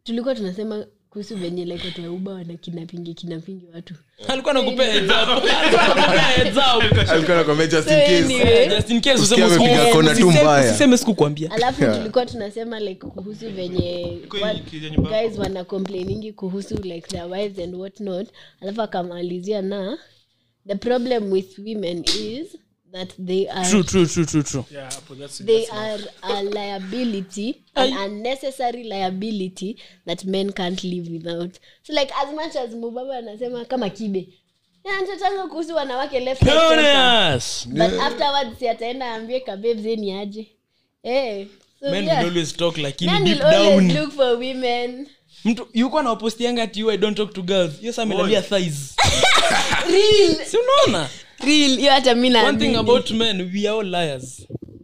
tulikuwa tunasema kuhusu venye like watu wa uba wana kinapingi kinapingi watu alikuwa nakupea heads up. Alikuwa nakupea heads up. alikuwa anakwambia just in So case anyway, Just in case Usikie useme amepiga siku- kona tu usiseme- mbaya. usiseme sikukwambia alafu Yeah. tulikuwa tunasema like kuhusu venye Kweli, what- kijani bako. guys wana complainingi kuhusu like their wives and what not alafu akamalizia na the problem with women is that they are True, true, true, true, true. Yeah, hapo, that's- they that's- are a liability an unnecessary liability that men can't live without so like as much as mubaba anasema kama kibe anachatanga kuhusu wanawake left right, center. Peonies. but afterwards si ataenda aambie kabebzeni aje eh so Men yeah. will always talk lakini Men deep will always down look for women mtu yuko anawapostianga ati you, I don't talk to girls hiyo saa amelalia thighs real si unaona real hiyo hata mi one thing naamini. about men we are all liars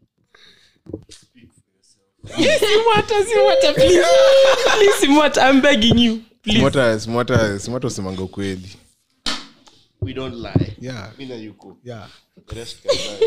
simwata simwata please please simwata i'm begging you please Smota- smota- smota usemanga ukweli we don't lie yeah mi na yuko yeah the rest can lie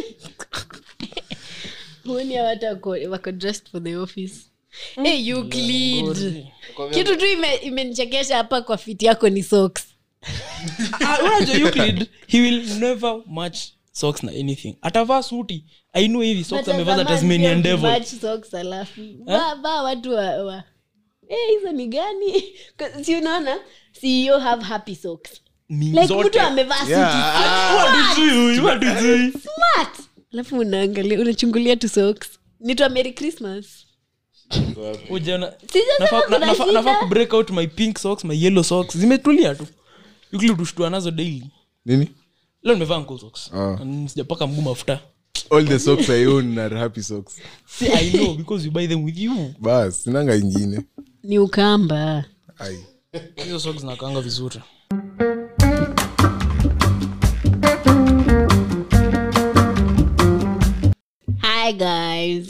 huoni hawa watu wako, wako dressed for the office hey, Euclid. kitu tu ime- imenichekesha hapa kwa fiti yako ni socks Ah, unajua Euclid, he will never match socks na anything atavaa suti ainue hivi socks amevaa za tasmanian devil Match socks alafu vaa vaa watu wa, wa. Eh, hizo ni gani si unaona ceo have happy socks Mingi like zote. mtu amevaa suti Yeah. Wadujui, wadujui. smart alafu unaangalia unachungulia tu socks nitwa merry christmas Ujaona- Sijasema Nafaa- kuna na- nafaa- shida. nafaa kubreak out my pink socks my yellow socks zimetulia tu Euclid hushtua nazo daily nini leo nimevaa ankle socks Ah. And sijapaka mguu mafuta all the socks i own are happy socks See, i know because you buy them with you bas sinanga ingine ni ukamba ai hizo socks zinakaanga vizuri hi guys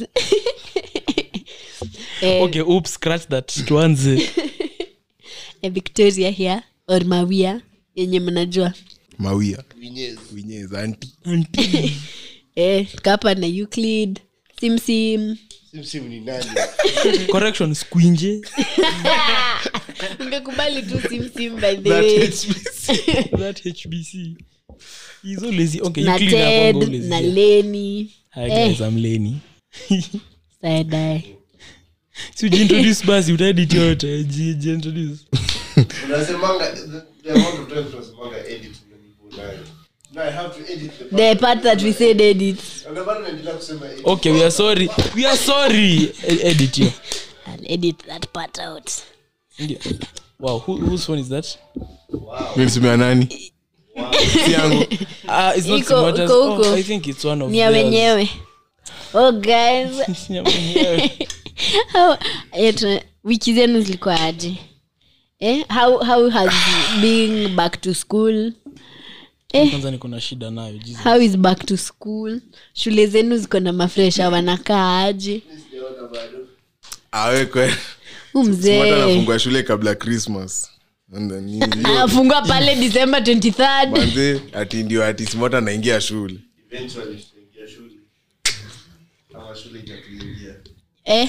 eh, okay oops scratch that tuanze eh, victoria here or mawia yenye mnajua mawia Vinyezi. winyeza anti eh, kapa na euclid simsim simsim ni nani correction squinje ungekubali tu simsim by the That way HBC. that hbc He's always okay na Euclid ted hakuanga always na here. leni Hi guys, I'm Lenny. saidai si ujiintroduce basi utaedit yote ji- jiintroduce. unasemanga the- the amount of times unasemanga edit unanibu nayo no i have to edit the part the part that we said edit na bado naendelea kusema edit okay we are sorry we are sorry E- edit yo and edit that part out Ndio. wow who, whose phone is that mi nisimea nani si yangu uh, it's not Iko- Simota's. iko oh, huko. i think it's one of ni ya theirs. wenyewe oh guys Ni ya wenyewe. How- eh, tuna- wiki zenu zilikuwa aje eh? how, how has being back to school kwanza niko na shida nayo Jesus. how is back to school shule zenu ziko na mafresha wanakaa aje awekwe Huu Smart mzee anafungua shule kabla christmas And then hiyo- anafungua pale december 23rd manze ati ndio ati smota anaingia shule eventually tutaingia shule ama shule itatuingia eh?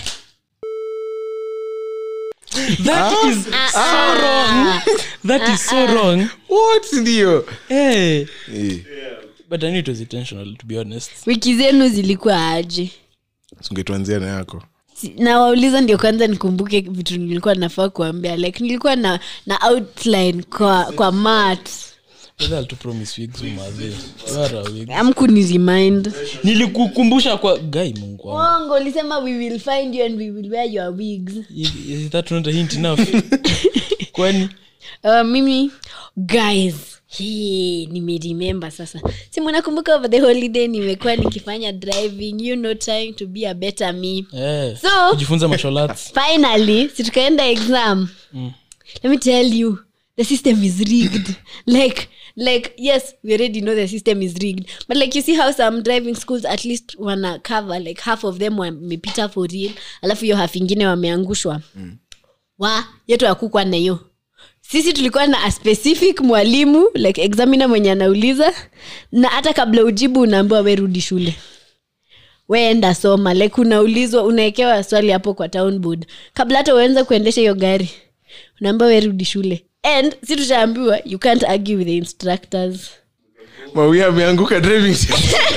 that is so wrong that is so wrong what ndio hey. Eh, but i knew it was intentional to be honest wiki zenu zilikuwa aje sungetuanzia na yako Si- nawauliza ndio kwanza nikumbuke vitu nilikuwa nafaa kuambia like nilikuwa na na outline kwa kwa mat whether I'll to promise wigs umadhe wara wig amkuni remind nilikukumbusha kwa guy mungu wangu ongo ulisema we will find you and we will wear your wigs is is that not a hint enough kwani uh, mimi guys Hii, nimeremember sasa si mnakumbuka over the holiday nimekuwa nikifanya driving you know trying to be a better me eh So- kujifunza martial arts finally si tukaenda exam let me tell you the system is rigged like like yes we already know the system is rigged but like you see how some driving schools at least wana cover like half of them wamepita for real alafu hiyo half ingine wameangushwa wa yetu akukwa na hiyo sisi tulikuwa na a specific mwalimu like examiner mwenye anauliza na hata kabla ujibu unaambiwa we rudi shule weenda soma like unaulizwa unawekewa swali hapo kwa town board kabla hata uanze kuendesha hiyo gari unaambia werudi shule and si tushaambiwa you can't argue with the instructors mawia ameanguka driving test.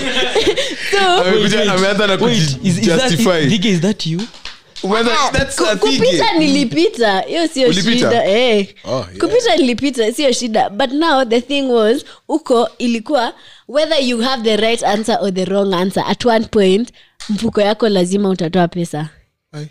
so Amekuja- ameanza na Wait, is- is that- kujustify. Thige, is that you Umeanza- Ah, that's ku- a thing. kupita nilipita hiyo sio Ulipita? shida eh. Oh, yeah. kupita nilipita sio shida but now the thing was huko ilikuwa whether you have the right answer or the wrong answer at one point mfuko yako lazima utatoa pesa Ai.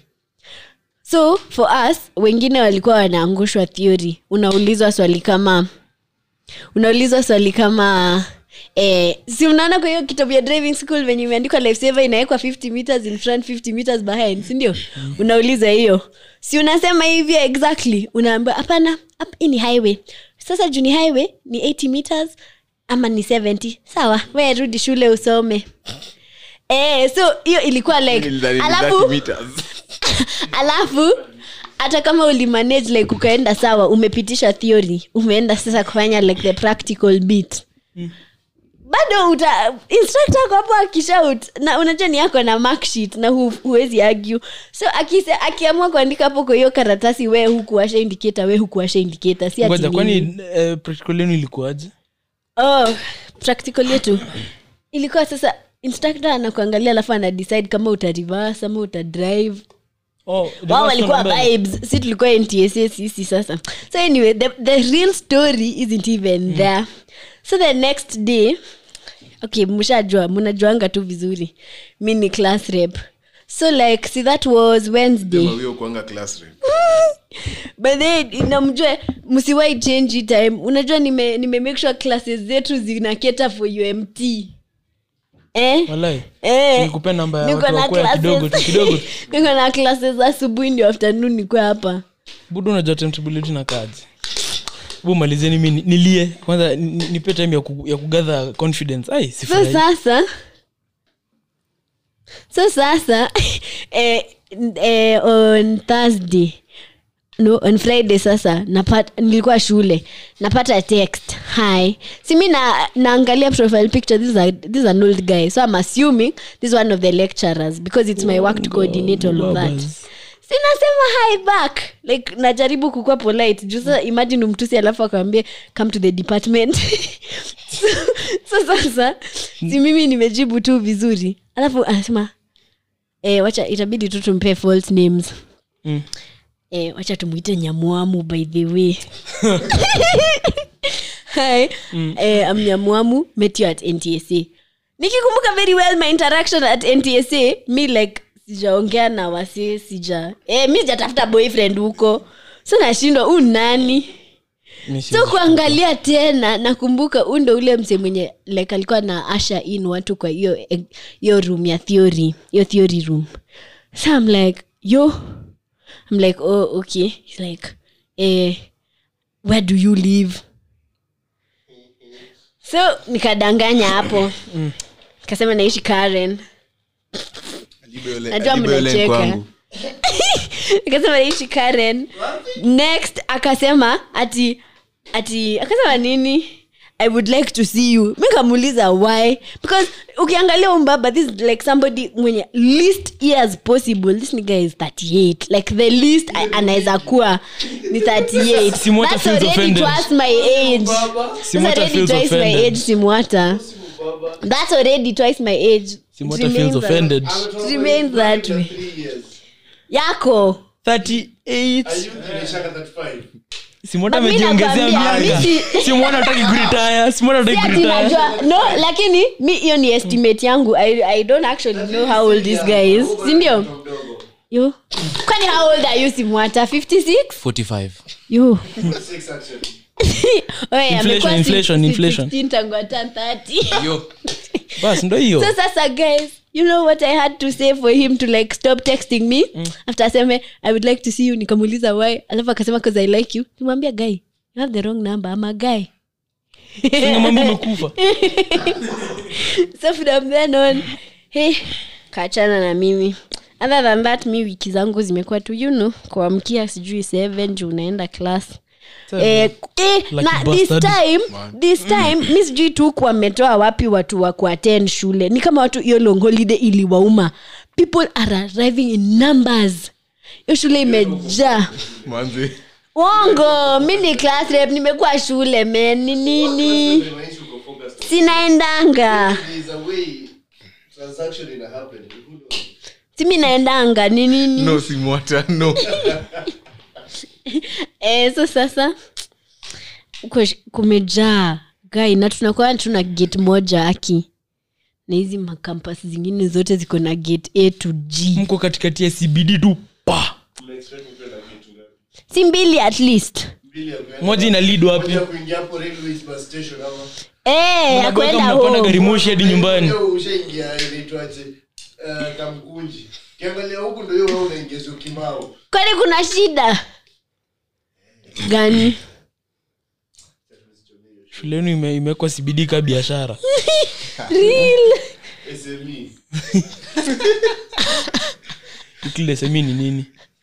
so for us wengine walikuwa wanaangushwa theory unaulizwa swali kama unaulizwa swali kama eh, si unaona kwa hiyo kitabu ya driving school venye imeandikwa lifesaver inawekwa 50 meters in front 50 meters behind sindio unauliza hiyo si unasema hivyo exactly unaambiwa hapana hapa hii ni highway sasa juu ni highway ni 80 meters ama ni 70 sawa we rudi shule usome eh, so hiyo ilikuwa like Nilidhani ni alafu 30 meters. alafu hata kama ulimanage like ukaenda sawa umepitisha theory umeenda sasa kufanya like the practical bit bado uta instructor ako hapo akishout na unajua ni yako na mark sheet na hu, huwezi argue so akise, akiamua kuandika hapo kwa hiyo karatasi we hukuwasha indicator we hukuwasha indicator si ati ngoja nini. kwani eh, practical yenu ilikuwaje oh, practical yetu ilikuwa sasa instructor anakuangalia alafu ana decide kama uta reverse ama uta drive oh, wao reverse walikuwa kwenda mbele. vibes si tulikuwa ntsa sisi sasa so anyway the, the real story isn't even there so the next day okay mshajua mnajuanga tu vizuri mi ni class rep so like see that was wednesday Mawia ukuanga class rep. but then namjue msiwai change hii time unajua nime, nime make sure classes zetu zinaketa for umt eh? Walai. Eh, Nilikupea namba ya niko watu na wakwea classes- kidogo tu, kidogo tu. niko na classes asubuhi ndio afternoon nikuwa hapa budu unajua timetable yetu na kazi bu malizeni mi ni- nilie kwanza ni- ni- nipe time ya, ku, ya kugather confidence ai so sifurahi sasa so sasa eh, eh, on thursday no on friday sasa napata nilikuwa shule napata text hi si mi na, naangalia profile picture this is, a, this is an old guy so i'm assuming this is one of the lecturers because it's my work to coordinate all of that Babas. sinasema hi back like najaribu kukuwa polite juu sasa imagine umtusi alafu akwambie come to the department so, so sasa si mimi nimejibu tu vizuri alafu anasema eh, wacha itabidi tu tumpee false names Mm. eh, wacha tumwite nyamwamu by the way hi eh, I'm nyamwamu met you at ntsa nikikumbuka very well my interaction at ntsa mi like sijaongea na wasi sija eh, mi sijatafuta boyfriend huko so nashindwa huu nani Mi si- so kuangalia tena nakumbuka huu ndo ule mse mwenye like alikuwa na asha in watu kwa hiyo hiyo room ya theory hiyo theory room so i'm like yo i'm like oh okay He's like eh, where do you live so nikadanganya hapo kasema naishi karen Alibe yule- Najua alibe yule mnacheka. kwangu. akasema naishi karen next akasema ati ati akasema nini i would like to see you mi kamuuliza why because ukiangalia umbaba this is like somebody mwenye least years possible this nigga is 38 like the least I- anaweza kuwa ni 38 Simwata That's feels already offended. twice my age That's Simwata already feels twice my offended. age simwata that's already twice my age Simwata It feels remains that- offended It remains that way. yako 38 Nimeshaka 35. simwona But mi amejiongezea nakwambia, miaka mi si- simwona ataki kuritaya simwona Si ataki ati kuritaya najua no lakini mi hiyo ni estimate yangu I, i don't actually know how old this guy is sindio yo kwani how old are you simwata 56 45 yo Six actually. Oye, Inflation, amekuwa inflation, 16 inflation. tangu atan 30 yo bas ndo hiyo so sasa guys you know what i had to say for him to like stop texting me after aseme i would like to see you nikamuuliza why alafu akasema cause i like you nimwambia guy you have the wrong number ama guy mambo umekufa so from then on hey, kachana na mimi other than that mi wiki zangu zimekuwa tu you know kuamkia sijui seven juu unaenda class Eh, eh, Lucky na this bastard. time this time mi sijui tu wametoa wapi watu wa kuattend shule ni kama watu hiyo long holiday iliwauma people are arriving in numbers hiyo shule imejaa Manze. wongo mi ni class rep nimekuwa shule men ni nini Inamaanisha uko focused on- sinaendanga There is a way transaction ina happen. Who knows? simi naendanga ni nini no simwata no eh, so sasa uko sh- kumejaa gai na tunakuwa tuna gate moja aki na hizi makampas zingine zote ziko na gate a to g mko katikati ya cbd tu pa Mna expect kupewa na kitu ngapi? si mbili at least Mbili ya kuenda- moja ina lead wapi moja kuingia hapo railways bus station ama Eh, ya Mnagoka kwenda mnapanda gari home. moshi hadi nyumbani Leo ushaingia inaitwaje uh, kamkunji kiangalia huku ndo hiyo wewe unaingizwa kimao kwani kuna shida gani shule yenu ime- imewekwa cbd ka biashara Real. sme ukilesemi ni nini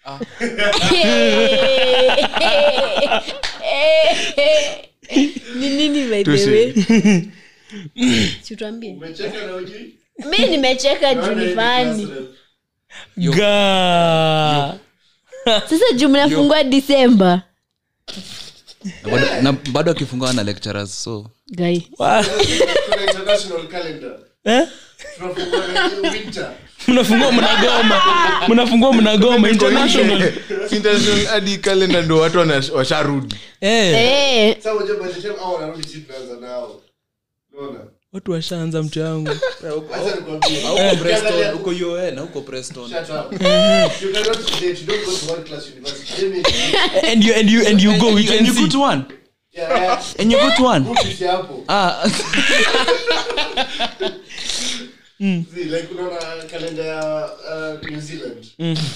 ni nini by the Tushe. way situambie umecheka na ujui mi nimecheka juu Naona ni hii fani class rep. ga sasa juu mnafungua disemba Na bado- na bado akifungua na lecturers so gai Wa- kuna international calendar eh? tunafungua na winter mnafungua mnagoma mnafungua mnagoma international Si international hadi kalenda ndo watu wana- washarudi eh, Eh, sasa unajua by the time hao wanarudi sisi tunaanza nao unaona watu washaanza mtu yangu acha nikwambie huko Ukiangalia- preston huko un na huko preston Shut up. You cannot date. You don't go to one class university. Let me- and you and you and you go we and can you go see to one Yeah, yeah. and you go to one Group is hapo. ah See, like unaona kalenda ya uh, New Zealand.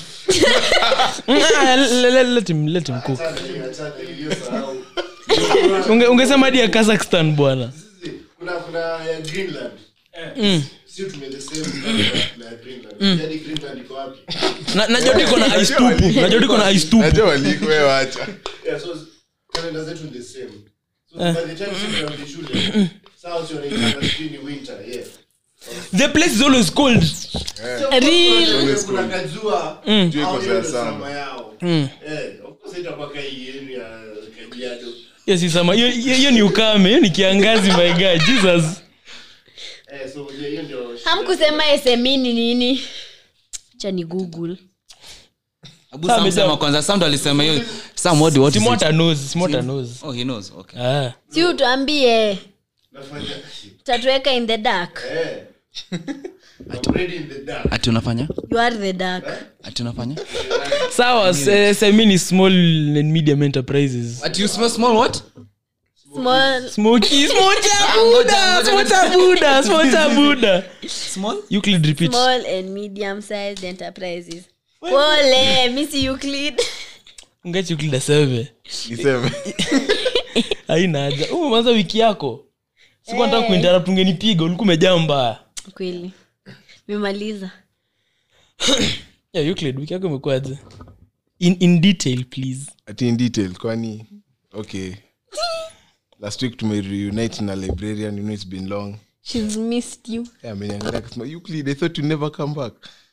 Ah, le- le- let him let him cook Achana hiyo, achana hiyo, hiyo sahau. Unge- ungesema hadi ya kazakhstan bwana See, kuna kuna ya Greenland. Mm. Si tume the same calendar na ya Greenland. Yaani Greenland iko wapi? Na- najua tu iko na ice tupu najua tu iko na ice tupu najua walikwe wacha Yeah, so calendar zetu ni the same. So by the time sisi tunarudi shule, sawa sio wanaitanga sijui ni winter, yeah. the place is always cold Real. kuna kajua Jua au iko hiyo sawa ndo sana. summer yao Eh, of course haitakuwa kai yenu ya kajiado yes isama hiyo hiyo- hiyo ni ukame hiyo ni kiangazi my god jesus Eh, so hiyo hiyo ndio shida. hamkusema smi ni nini cha ni google abu sam sema kwanza sam ndo alisema hiyo sam what what is it? simota knows simota knows oh he knows okay ah si utuambie Nafanya- tatuweka in the dark Eh. I'm ready in the dark. ati unafanya you are the dark ati unafanya sawa se- semi ni small and medium enterprises ati you smell small what small smoky smota buda ngoja, smota buda smota buda small euclid repeat small and medium sized enterprises pole misi euclid ungachi euclid aseme niseme haina haja umeanza wiki yako siku nataka kuinterrupt ungenipiga ulikuwa umejaa mbaya kweli memaliza yeah, euclid wiki yako imekuwaje in, in detail please ati in detail kwani okay last week tumereunite na librarian you know it's been long shes missed you Yeah, ameniangalia akasema euclid i thought you never come back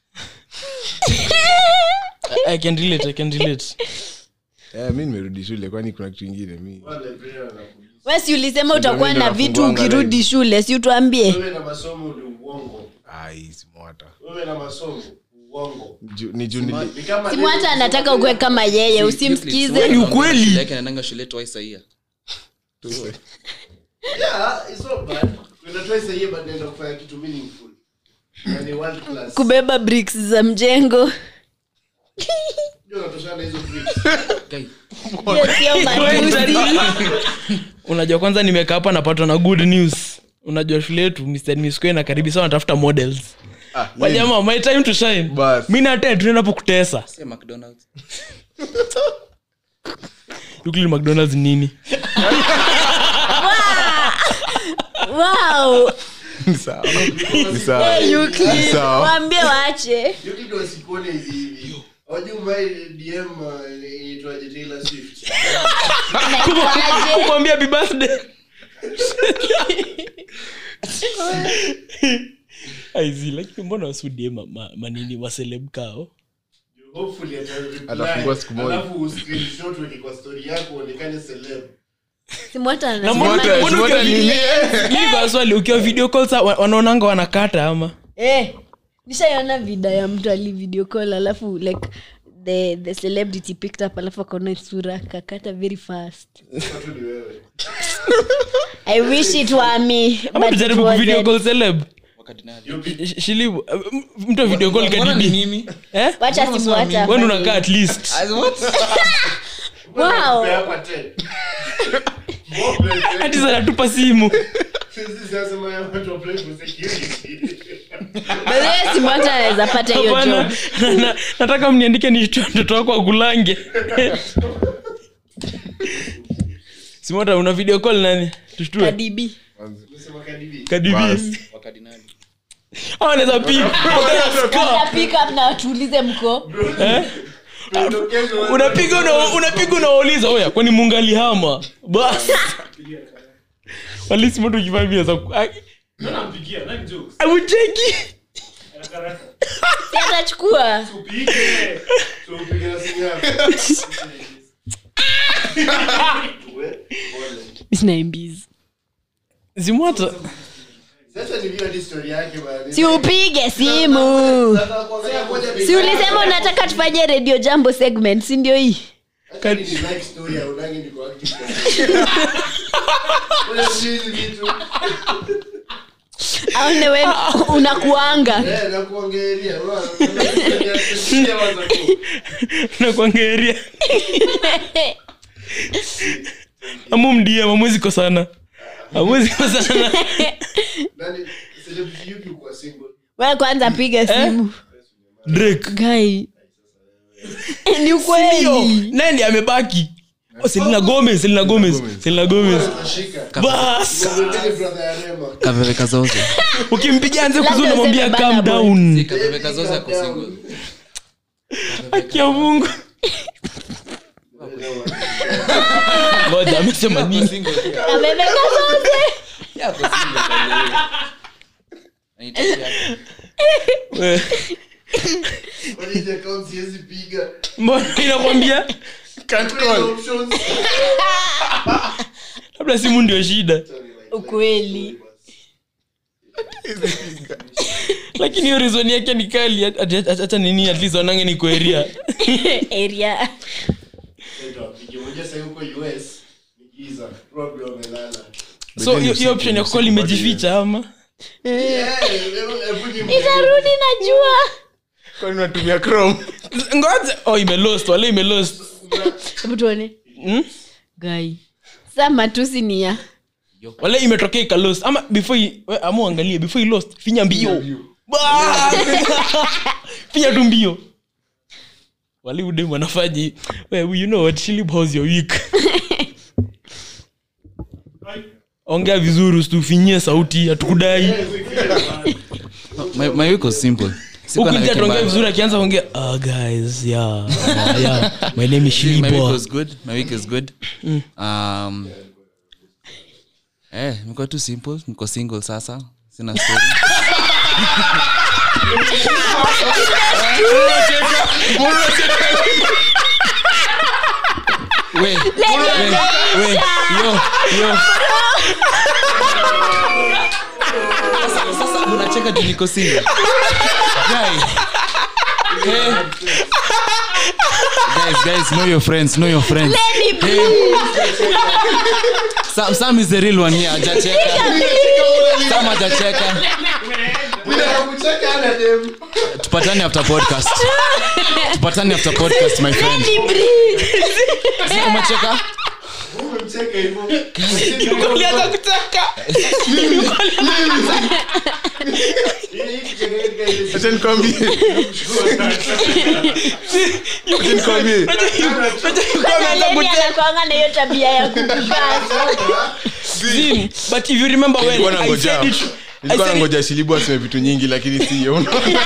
I, i can relate i can relate yeah, mi nimerudi shule kwani kuna kitu ingine mi Wale librarian wanakuuliza, wesi ulisema utakuwa ndio na vitu nafunguanga ukirudi shule si utuambie wewe na masomo ni uongo ai simwata wewe na masomo uongo Ju- ni juu nili Ni kama simu hata anataka ukuwe kama yeye usimsikize Ni ukweli. Shule yake anaendanga shule twice a year Yeah, it's not bad. Kuna twice a year but naenda kufanya kitu meaningful. Na ni world class. kubeba bricks za mjengo Ndio unatoshana na hizo bricks. Guy, Hiyo sio matusi unajua kwanza nimekaa hapa napatwa na good news unajua shule yetu mr misque na karibi sana natafuta models ah, wajama my time to shine Bas. mi naten tunaenda po kutesa say mcdonald's Euclid mcdonalds ni nini wow ni sawa ni sawa Hey, Euclid, Sawa. waambie waache Hiyo kitu wasikuone hivi hivi. Hawajui umai DM uh, inaitwaje Taylor Swift. kumwambia happy birthday aizi lakini mbona wasudie ma, ma, manini waseleb kao Hopefully ata- Atafungua siku moja. alafu uscreenshot weke kwa story yako uonekane celeb. simwata Na mbona- anasema mbona Simota ukiwa nini? video- Mimi kwa swali ukiwa video call sa wa- wanaonanga wanakata ama eh, nishaiona vida ya mtu ali video call alafu like the, the celebrity picked up alafu akaona sura kakata very fast Watu ni wewe. i wish it were me ama but it tujaribu kuvideo wasn't. call celeb You'll be- Sh- shilibu uh, m- mtu wa video call Mbona ni kadidi mimi? eh wacha simwata wewe unakaa at least As what? wow Pea hapa 10. Mbona- hati zanatupa simu Sisi sasa ya watu wa apply for security. By simwata anaweza pata hiyo Hapana, job na- na- nataka mniandike nitoe mtoto wako akulange simota una video call nani tushtue kadibi Umesema Cardi B? kadibi Bas. au anaweza pip Kata pick up na tuulize mko Tumetokeza watu- unapiga una- unapiga unawauliza oya kwani mungali hama bas walisimoto ukivamia za aucheki si atachukua Upige. So upige na simu yako. We, pole. sinaimbizi simota Sasa ni vile hadi story yake bana. si upige simu Sasa kuangalia moja si ulisema unataka tufanye radio jambo segment si ndio hii Hata ni like story ya unangi niko active kwa- Wewe si hizi vitu. aone we unakuanga Eh, nakuongelea. Unaona? Unasikia waza ku- nakwangeria amu mdm amwezi kosana amwezi kosana Nani, celebrity yupi uko single? we kwanza piga simu drake gai ni Ndio, ukweli nani amebaki oh, selina gomez selina gomez selina gomez Unashika. bas Mwambie brother ya Rema. Kaveve kazoze. ukimpigia anze Labda kuzuri namwambia useme calm Burna Boy. down Kaveve kazoze ako single. haki ya mungu ngoja amesema nini Single pia. amebeka zote Yeah, ako single kaveve. Anahitaji hapo. We, Kwani hizi account siwezi piga. mbona inakwambia Can't Kuna call. options. labda simu ndio shida ukweli lakini hiyo rizoni yake ni kali hata nini at least wanange ni kueria area Ndio, apige. Unajua sasa yuko US, ni giza. Probably wamelala. so hiyo- hiyo option ya kukol imejificha ama Eh, hebu- hebu ni- itarudi najua Kwani unatumia Chrome? ngoja oh imelost wale imelost hebu tuone hmm? gai sa matusi ni ya wale imetokea ikalost ama before i- we, ama uangalie before i lost finya mbio Ba! finya tu mbio wale udem wanafaji we, you know what Shilib, how's your week ongea vizuri usitufinyie sauti hatukudai My- my week was simple. Sikuwa na ukija wiki tuongea mbaya. vizuri akianza kuongea uh, guys yeah, yeah, yeah. my name is My week Shilibo was good. My week is good. Um, eh, niko tu simple. Niko single sasa. Sina story. We, we, we, yo, yo. Sasa- sasa unacheka juu niko single. Guy. Eh. Guys, guys, know your friends, know your friends. Sam, Sam is the real one here. Hajacheka. Sam hajacheka. Kucheka ana dem. Tupatane after podcast. Tupatane after podcast, my friend. Si Umecheka? Umemcheka hivyo. ulianza kutaka Hii kicheka katika ile Acha nikwambie. Acha nikwambie. anakwanga na hiyo tabia ya kukukasa Zin, but if you remember when Nilikuwa I nangoja. said it, I Nilikuwa said it, nangoja shilibu aseme vitu nyingi lakini siyo unaona?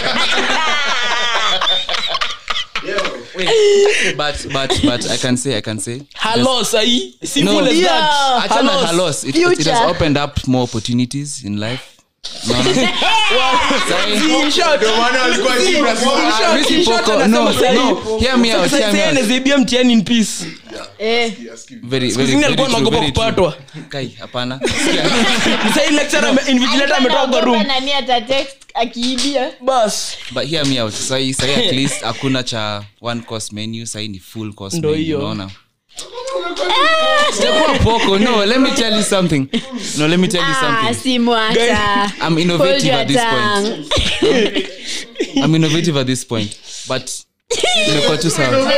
But, but, but I can say, I can say. hello sahi simple No. as Yeah. that Achana Hello. halos. It, it, it has Future. opened up more opportunities in life. Unaona? Sahi- In short, Ndio maana walikuwa See, cheap in na short, small. Mimi si in short poko. anasema No, sahi- no. Hear me out, Sasa hear me sahi out. anazaibia mtihani in peace Eh. Very- Siku very- zingine very alikuwa true, anaogopa very true. kupatwa Kai, hapana Sahi lecturer ame- invigilator Alikuwa ametoka kwa room anaogopa nani ata text akiibia bas but hear me out sahi sahi at least hakuna cha one course menu sahi ni full course Ndo menu hiyo. unaona sijakuwa poko no let me tell you something no let me tell you Ah, something simwata i'm Hold innovative your at this point tongue. i'm innovative at this point but imekuwa tu sawa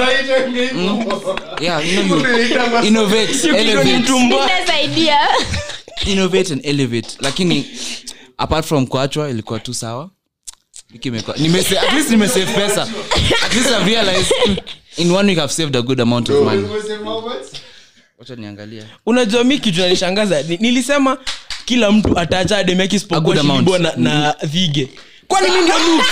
yeah you know you innovate kichwa ni elevate mtumba Business idea. innovate and elevate lakini apart from kuachwa ilikuwa tu sawa Wiki imekuwa- nimese- at least nimesave pesa at least I've realized in one week I've saved a good amount of money wacha niangalia unajua mi kitu nanishangaza ni- nilisema kila mtu ataacha A ademeki good isipokuwa amount. shilibwa na, na vige kwani mi ndio Luke?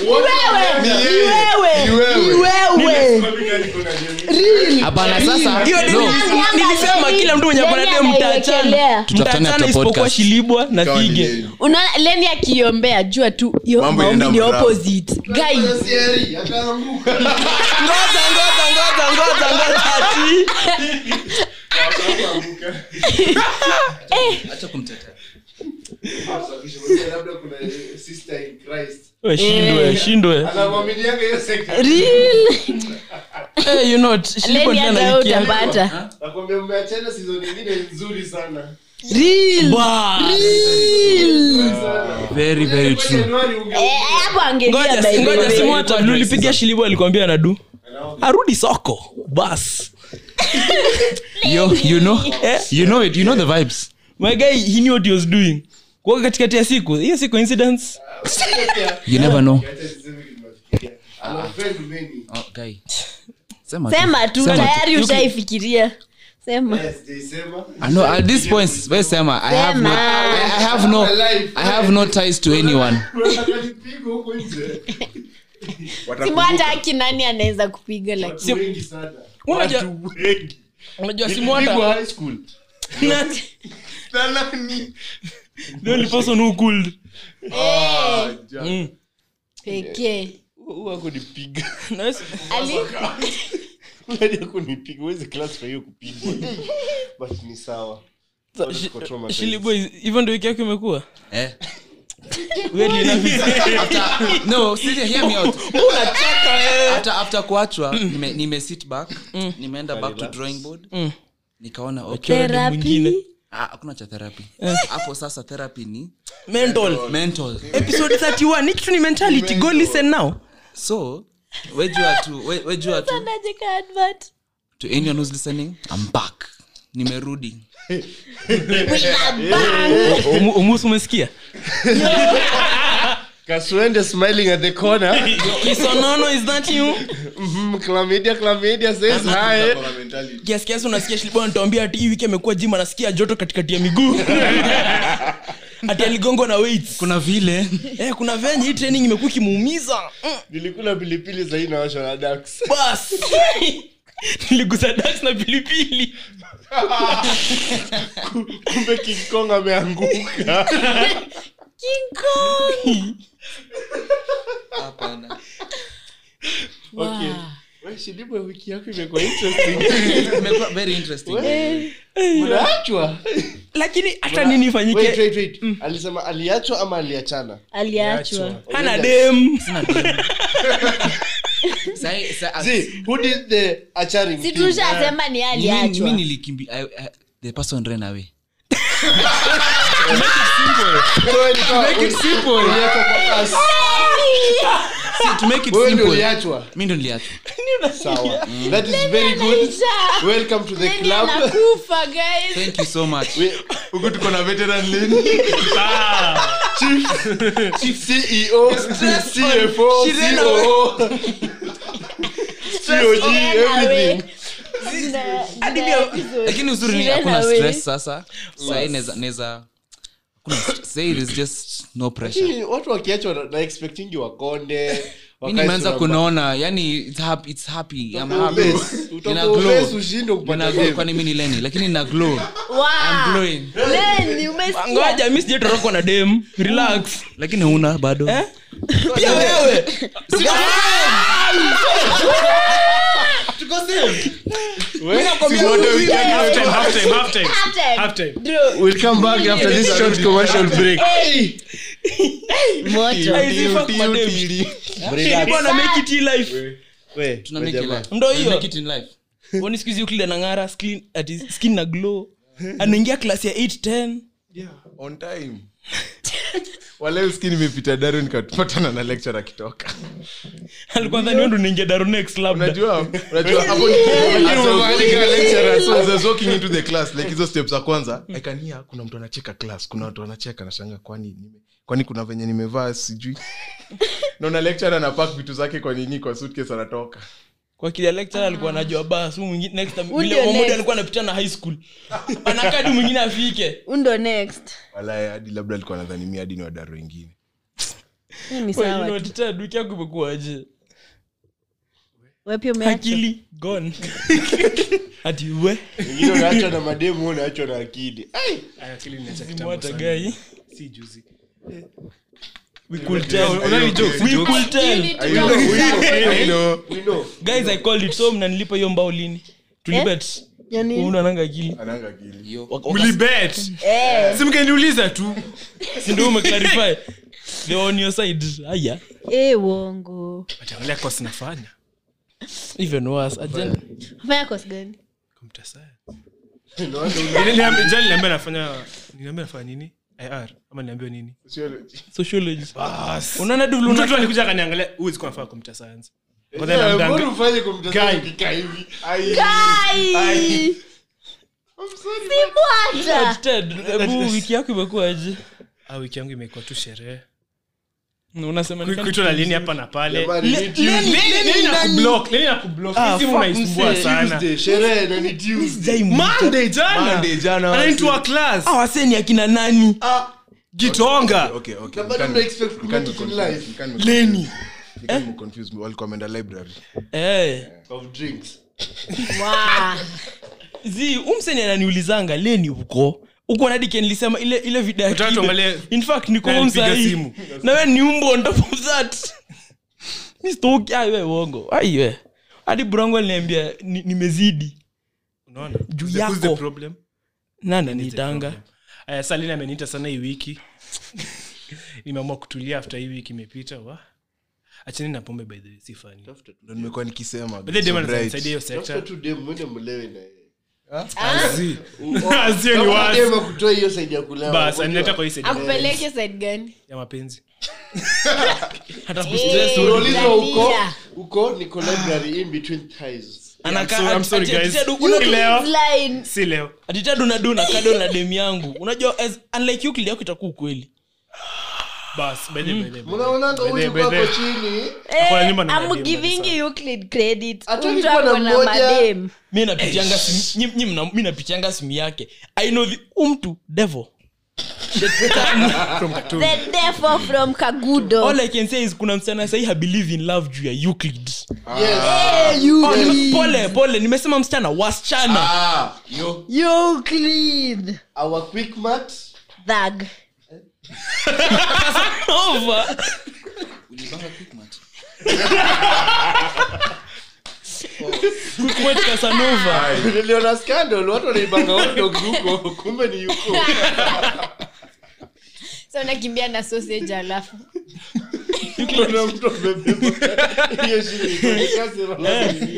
hapana sasa hiyo no, deni nilisema kila mtu mwenye Leni akona dem mtaachana anaiwekelea. Tutafutane mtaachana after isipokuwa podcast. shilibwa na Ikawa ni vige yeye. unaona leni akiombea jua tu hiyo Mambo maombi inaenda ni mrama. opposite guy ngoja ngoja ngoja ngoja ngoja ati acha kumtetea We, shindwe shindwe real Eh, you know what, shilibwa leni ndio hata anaikia. utapata nakwambia mmeachana season ingine nzuri sana real Ba. very very true Januari unge- Eh, hapo angelia ngoja by the ngoja way. simu hata lulipigia shilibwa alikwambia nadu arudi soko bas yo you know Eh? you know it you know the vibes my guy he knew what he was doing kwa katikati ya siku hiyo si coincidence you never know Acha niseme kitu nafikiria. Ana friend many. oh, guy sema sema tu Sema tu. tayari You- ushaifikiria sema Yes, sijaisema. I know at this point we sema I have no Sema. I, I have no I have no ties to anyone Unataka nipigwe huko nje? simu hata aki nani anaweza kupiga like Watu wengi sana. Unajua- Watu wengi. unajua simu Nilipigwa hata high school. Na- the only person who could Mm. pekee Huyu hakunipiga. Nice. ali Unajua hakunipiga. Huwezi classify hiyo kupigwa. But ni sawa. Sa- Bado shi- tuko traumatized. Shilly boy, hivyo ndio wiki yako imekuwa eh Weirdly enough, it's- no seriously hear me out after after kuachwa nime, nime sit back nimeenda back to drawing board nikaona okay Ukiona dem mwingine. therapy ah, hakuna cha therapy hapo sasa therapy ni mental mental episode 31 ni kitu ni mentality go listen now so wejua tu we- wejua tu Anaje ka advert to anyone who's listening i'm back nimerudi we are back Umu- umusu umesikia Kaswende smiling at the corner. kisonono is that you Mhm, Chlamydia, chlamydia says hi. kiasi kiasi unasikia shilibo anatuambia ati hii wiki amekuwa jim anasikia joto katikati ya miguu ati aligongo na weights kuna vile eh, kuna venye hii training imekuwa ikimuumiza Mm, Nilikula pilipili sahii nawashwa na ducks. bas niligusa dax na pilipili Kumbe King Kong ameanguka. king kong hapana Okay. Wewe, Shilibwe, wiki yako imekuwa interesting. imekuwa very interesting Unaachwa? lakini hata nini Wait, ifanyike wait, wait. alisema aliachwa ama aliachana aliachwa hana dem Sahi- sa- See, who did the acharing si thing? tushasema ni mi- mi aliachwa nilikimbi I- I- the person ran away Wewe ilikuwa- uliachwa kwa kasi. See, to make it Wewe ndio simple uliachwa mi ndo niliachwa sawa that is very good Anaisha. welcome to the Nani club anakufa guys thank you so much We- huku tuko na veteran lane chief ceo cfo She ran coo cog everything Hadi pia- lakini uzuri ni She ran hakuna away. stress sasa sahii neza neza hakuna st- say there's just no pressure Lakini watu wakiachwa na- na expectingi wakonde mi nimeanza kunaona yani it's happy, it's happy. I'm happy. Nina glow. ushinde kupata Nina glow, game. kwani mi ni leni lakini na glow Wow. I'm glowing. Lenny, umesikia? ngoja mi sijatorokwa na dem relax lakini huna bado eh? pia wewe Halftime, halftime, halftime. Halftime. Halftime. Drew. We'll come back after this short commercial break. Moto. Hizi fuck madem. Nilikuwa na make it in life We, Tuna we make it jamaa. life. ndo We hiyo make it in life. Wani siku hizi Euclid anang'ara skin ati skin na glow anaingia klasi ya 810 on time waleo ski nimepita daro nikapatana na lecture akitoka alikuwa dhani wewe ndo unaingia daro next labda unajua unajua hapo ni- as I was walking a lecturer, so as I was walking into the class like hizo steps za kwanza i can hear kuna mtu anacheka class kuna watu wanacheka nashanga kwani nime kwani kuna venye nimevaa sijui naona lecturer anapack vitu zake kwa nini kwa suitcase anatoka kwa kila lecture alikuwa anajua bas huyu mwingine next time Huyu vile ndio mmoja next. alikuwa anapita na high school anakadi mwingine afike undo next wala hadi labda alikuwa nadhani mi hadi ni wadaro wengine Hii ni Wewe, sawa you know, tu. tita, wiki yako imekuwaje Wewe pia umeacha akili gone ati we Wengine unaachwa na mademu unaachwa na akili Ai, Aya, akili inacha kitambo mwata sana. guy Si juzi. we could tell Unani jokes, we jokes. could tell I know, we know, I know. we know. guys i called it so mnanilipa hiyo mbao lini tulibet Yani- una nanga akili Ananga akili. Waka- waka- Mlibet. Eh, Si mngeniuliza tu si ndio umeclarify they were on your side haya eh, uongo Angalia course nafanya. even worse agenda fanya course gani Computer science. Niliambi- jana niliambiwa nafanya niliambiwa nafanya nini ir ama niliambiwa nini sociology unaona du mtoto luna alikuja akaniangalia huyu sikuwa nafanya computer science But then Yeah, I'm mbona done. ufanye kumtazama Guy. ukikaa hivi? Kai! Sibwacha! Ted, hebu wiki yako imekuwaje Ah, wiki yangu imekuwa tu sherehe unasema ni kuitwa na lini hapa na pale Jamani, ni Tuesday. Leni na kublock, Leni na kublock. Ah, Hii simu fuck, unaisumbua msee. sana Tuesday, sherehe na ni Tuesday. monday jana Monday, jana, anaitwa wasi. class awaseni akina nani Ah, gitonga Okay, okay. Na bado Mkani- mna expect mkani kumake it in confuse, life. mkani leni mkani confuse me. walikuwa wameenda library eh of drinks. Wow. zi umseni ananiulizanga leni uko uko nadi nilisema ile ile video ya Utaka Kibe. tuangalie- in fact niko Na home alipiga sahi. simu. na we ni umbo on top of that mi stoki ai we uongo ai we hadi burangu aliniambia ni- nimezidi unaona Juu Who's the- who's the yako. problem? nani Who's the nitanga problem? Aya, sasa Leni ameniita sana hii wiki nimeamua kutulia after hii wiki imepita wa acheni na pombe by the way si funny ndo nimekuwa nikisema By the way, dem Sobriety. ananisaidia hiyo Tafuta sector tu dem, mwende mlewe na yeye. Azi. Oh, Azi, ni tafuta wazi. dem akutoe hiyo side ya kulewa. bas Unajua? anileta kwa hii side akupeleke side gani ya mapenzi hata Eh, kustress Unaulizwa uko Dania. uko niko library in between thighs. Anakaa- I'm so- I'm sorry, ati- guys. ati- ati- una- Leo. Line. si leo atitadu na du na kado na dem yangu unajua as, unlike Euclid yako itakuwa ukweli bas by the way, by the way, by the way. Mnaonanga By the way, huyu by the way. kwako chini. Ako na Eh, nyumba na I'm madem giving kabisa. Euclid credit. Hata Mtu nilikuwa na ako na mmoja- madem. mi napitianga simu- nyi- nyi mna- mi napitianga simu yake i know the umtu devil From Katumu. The devil from Kagudo. all i can say is kuna msichana sahi habelieve in love juu ya euclid Yes. Eh, you- oh, nime, pole pole nimesema msichana wasichana Ah, yo. Euclid. Our quick mat. Thug. Over. Quick Casanova. niliona scandal watu wanaibanga hot dogs huko kumbe ni yuko so nakimbia na sausage alafu kuna mtu amebeba hiyo shilingi kazi rasmi.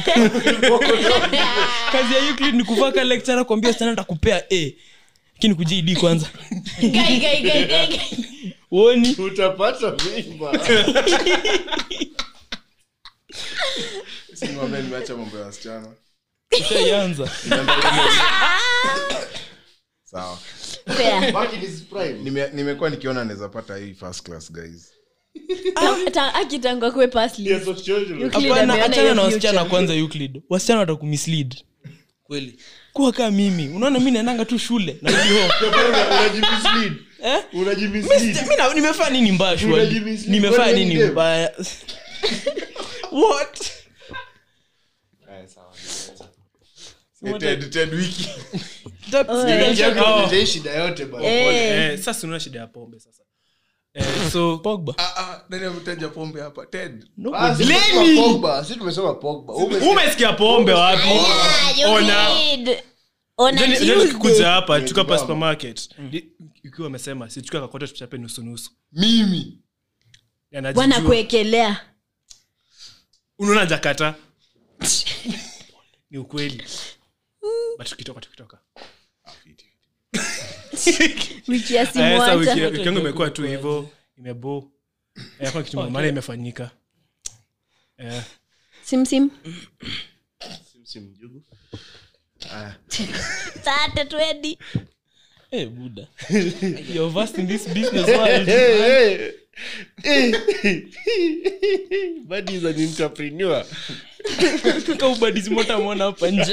kazi ya euclid ni kuvaka lecturer kuambia sana takupea a lakini kujid kwanza Gai, gai, gai, gai, gai. uoni utapata mimba Simame, nimeacha mambo ya wasichana ushaianza sawa Fair. Back in his prime. Nime- nimekuwa nikiona naweza pata hii first class guys Ta- ta- akitangwa kwe pasli Yes, sociology. Euclid hapana ameona achana hiyo na wasichana future. kwanza euclid wasichana watakumislead kweli kuwa kaa mimi unaona mi naendanga tu shule narudi home Una- unajimislead. eh? Unajimislead. Mi- mi na- nimefanya nini mbaya shwali Unajimislead. nimefanya Kwani nini ni dem? mbaya what Eh, Ted- Ted wiki That's- Oh, that's- yeah. oh, Nijai shida yote bana. Eh, Eh, sasa unaona shida ya pombe sasa eh, so Pogba. Ah, ah, nani ametaja pombe hapa ted Ah, si tumesema Pogba, si tumesema Pogba. Umesikia- umesikia pombe wapi yeah, you Ona. did. On a Jani- jani Tuesday. tukikuja hapa tuka pa supermarket Ni- ikiwa amesema sichukua kakote tuchape nusu nusu mimi Anajijua. bwana kuekelea unaona jakata ni ukweli but tukitoka tukitoka wiki ya Eh, sasa wiki simwata wiki yangu imekuwa tu hivyo imebo hakuna kitu maana imefanyika Eh, simsim Simsim mjugu. tate twedi Eh, buda you're vast in this business world Hey, hey. Eh. Buddy is an entrepreneur. kaubadizimotamona hapa nje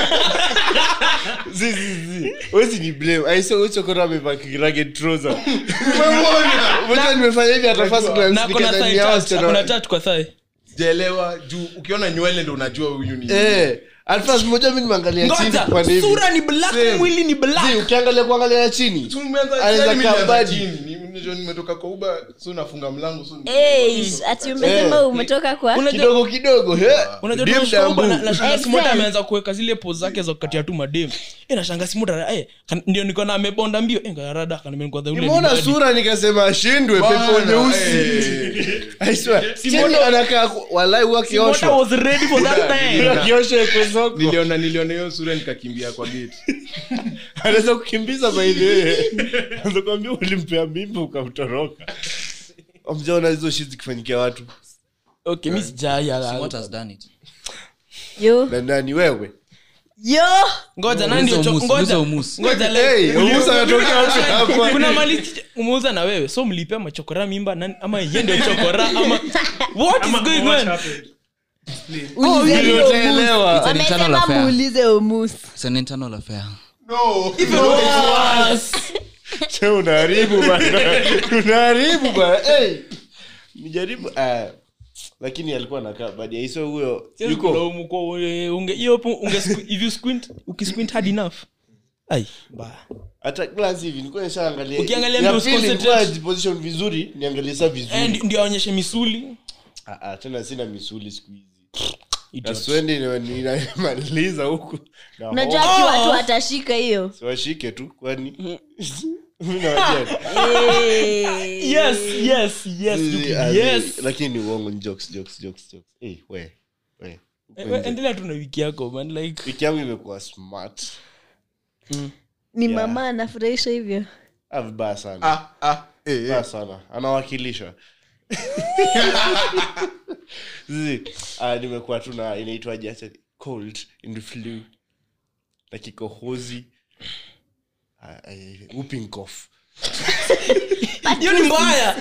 Zi, zi, zi. Huwezi ni blame. I saw Ucho Kora amevaa ragged trouser. Unajua nimefanya hivi hata first glance na kona nikadhani hao wasichana- kuna tatu kwa thai sijaelewa juu ukiona nywele ndo unajua huyu ni Eh, at first moja mimi nimeangalia chini ngoja kwa hivi. sura ni black Same. mwili ni Zi, black ukiangalia kuangalia chini. Tumeanza- Anaweza sasa mimi nilianza kaa badi. chini. Ni- ni- nimetoka kwa uba so nafunga mlango so Eish, ati umesema Eh. umetoka kwa Unajua- Kidogo kidogo. he. unajua Dim tunashika dambu. huko na- na shanga Excel. simota ameanza kuweka zile po zake za kukatia tu madem eh na shanga simota eh kan- ndio niko na amebonda mbio eh ngarada kana mimi kwanza ule nimeona ni badi. sura nikasema ashindwe pepo Bana, nyeusi eh. I swear. Chini anakaa ku- walai huwa Simota akioshwa. was ready for that time Akioshwa ekwe soko. niliona niliona hiyo sura nikakimbia kwa gate anaweza kukimbiza baidhee anakwambia ulimpea mimba ukamtoroka amjaona hizo shi zikifanyikia watu okay mimi sijaya What has done it? yo na nani wewe yo ngoja nani ndio Uliza cho- umus, ngoja uliza umus. ngoja Hey, like Umusa anatokea wapi hapa? kuna mali umeuza na wewe so mlipea machokora mimba nani ama yeye ndio chokora ama what is ama- going what on happened? ulize Hilo hiyo utaelewa. mus. It's an internal wamesema affair. muulize umus It's an internal affair. no Che, unaharibu bana unaharibu bana hey. nijaribu ah. lakini alikuwa nakaa badia hiso huyo yuko Kulaumu kwa ule- unge hiyo hapo unge squ- if you squint ukisquint hard enough ai ba hata glance hivi nilikuwa nishaangalia Ukiangalia ya ndio pili concentrate. nilikuwa najiposition vizuri niangalie saa Eh, vizuri ndi- ndio aonyeshe misuli ah, ah, tena sina misuli siku hizi Idiot. naswendi ninamaliza huku na unajua hope. aki watu watashika hiyo siwashike tu kwani Mimi nawajali. Eh. yes yes yes you Zizi, can- ah, yes zizi, lakini ni uongo ni jokes jokes jokes jokes Eh, we we Eh, we- endelea tu na wiki yako man like wiki yangu imekuwa smart ni Yeah. mama anafurahisha hivyo ah, vibaya sana ah ah eh, eh. vibaya sana anawakilisha Zizi, ah, nimekuwa tu na inaitwaje acha cold and flu na kikohozi ah, eh, whooping cough hiyo ni mbaya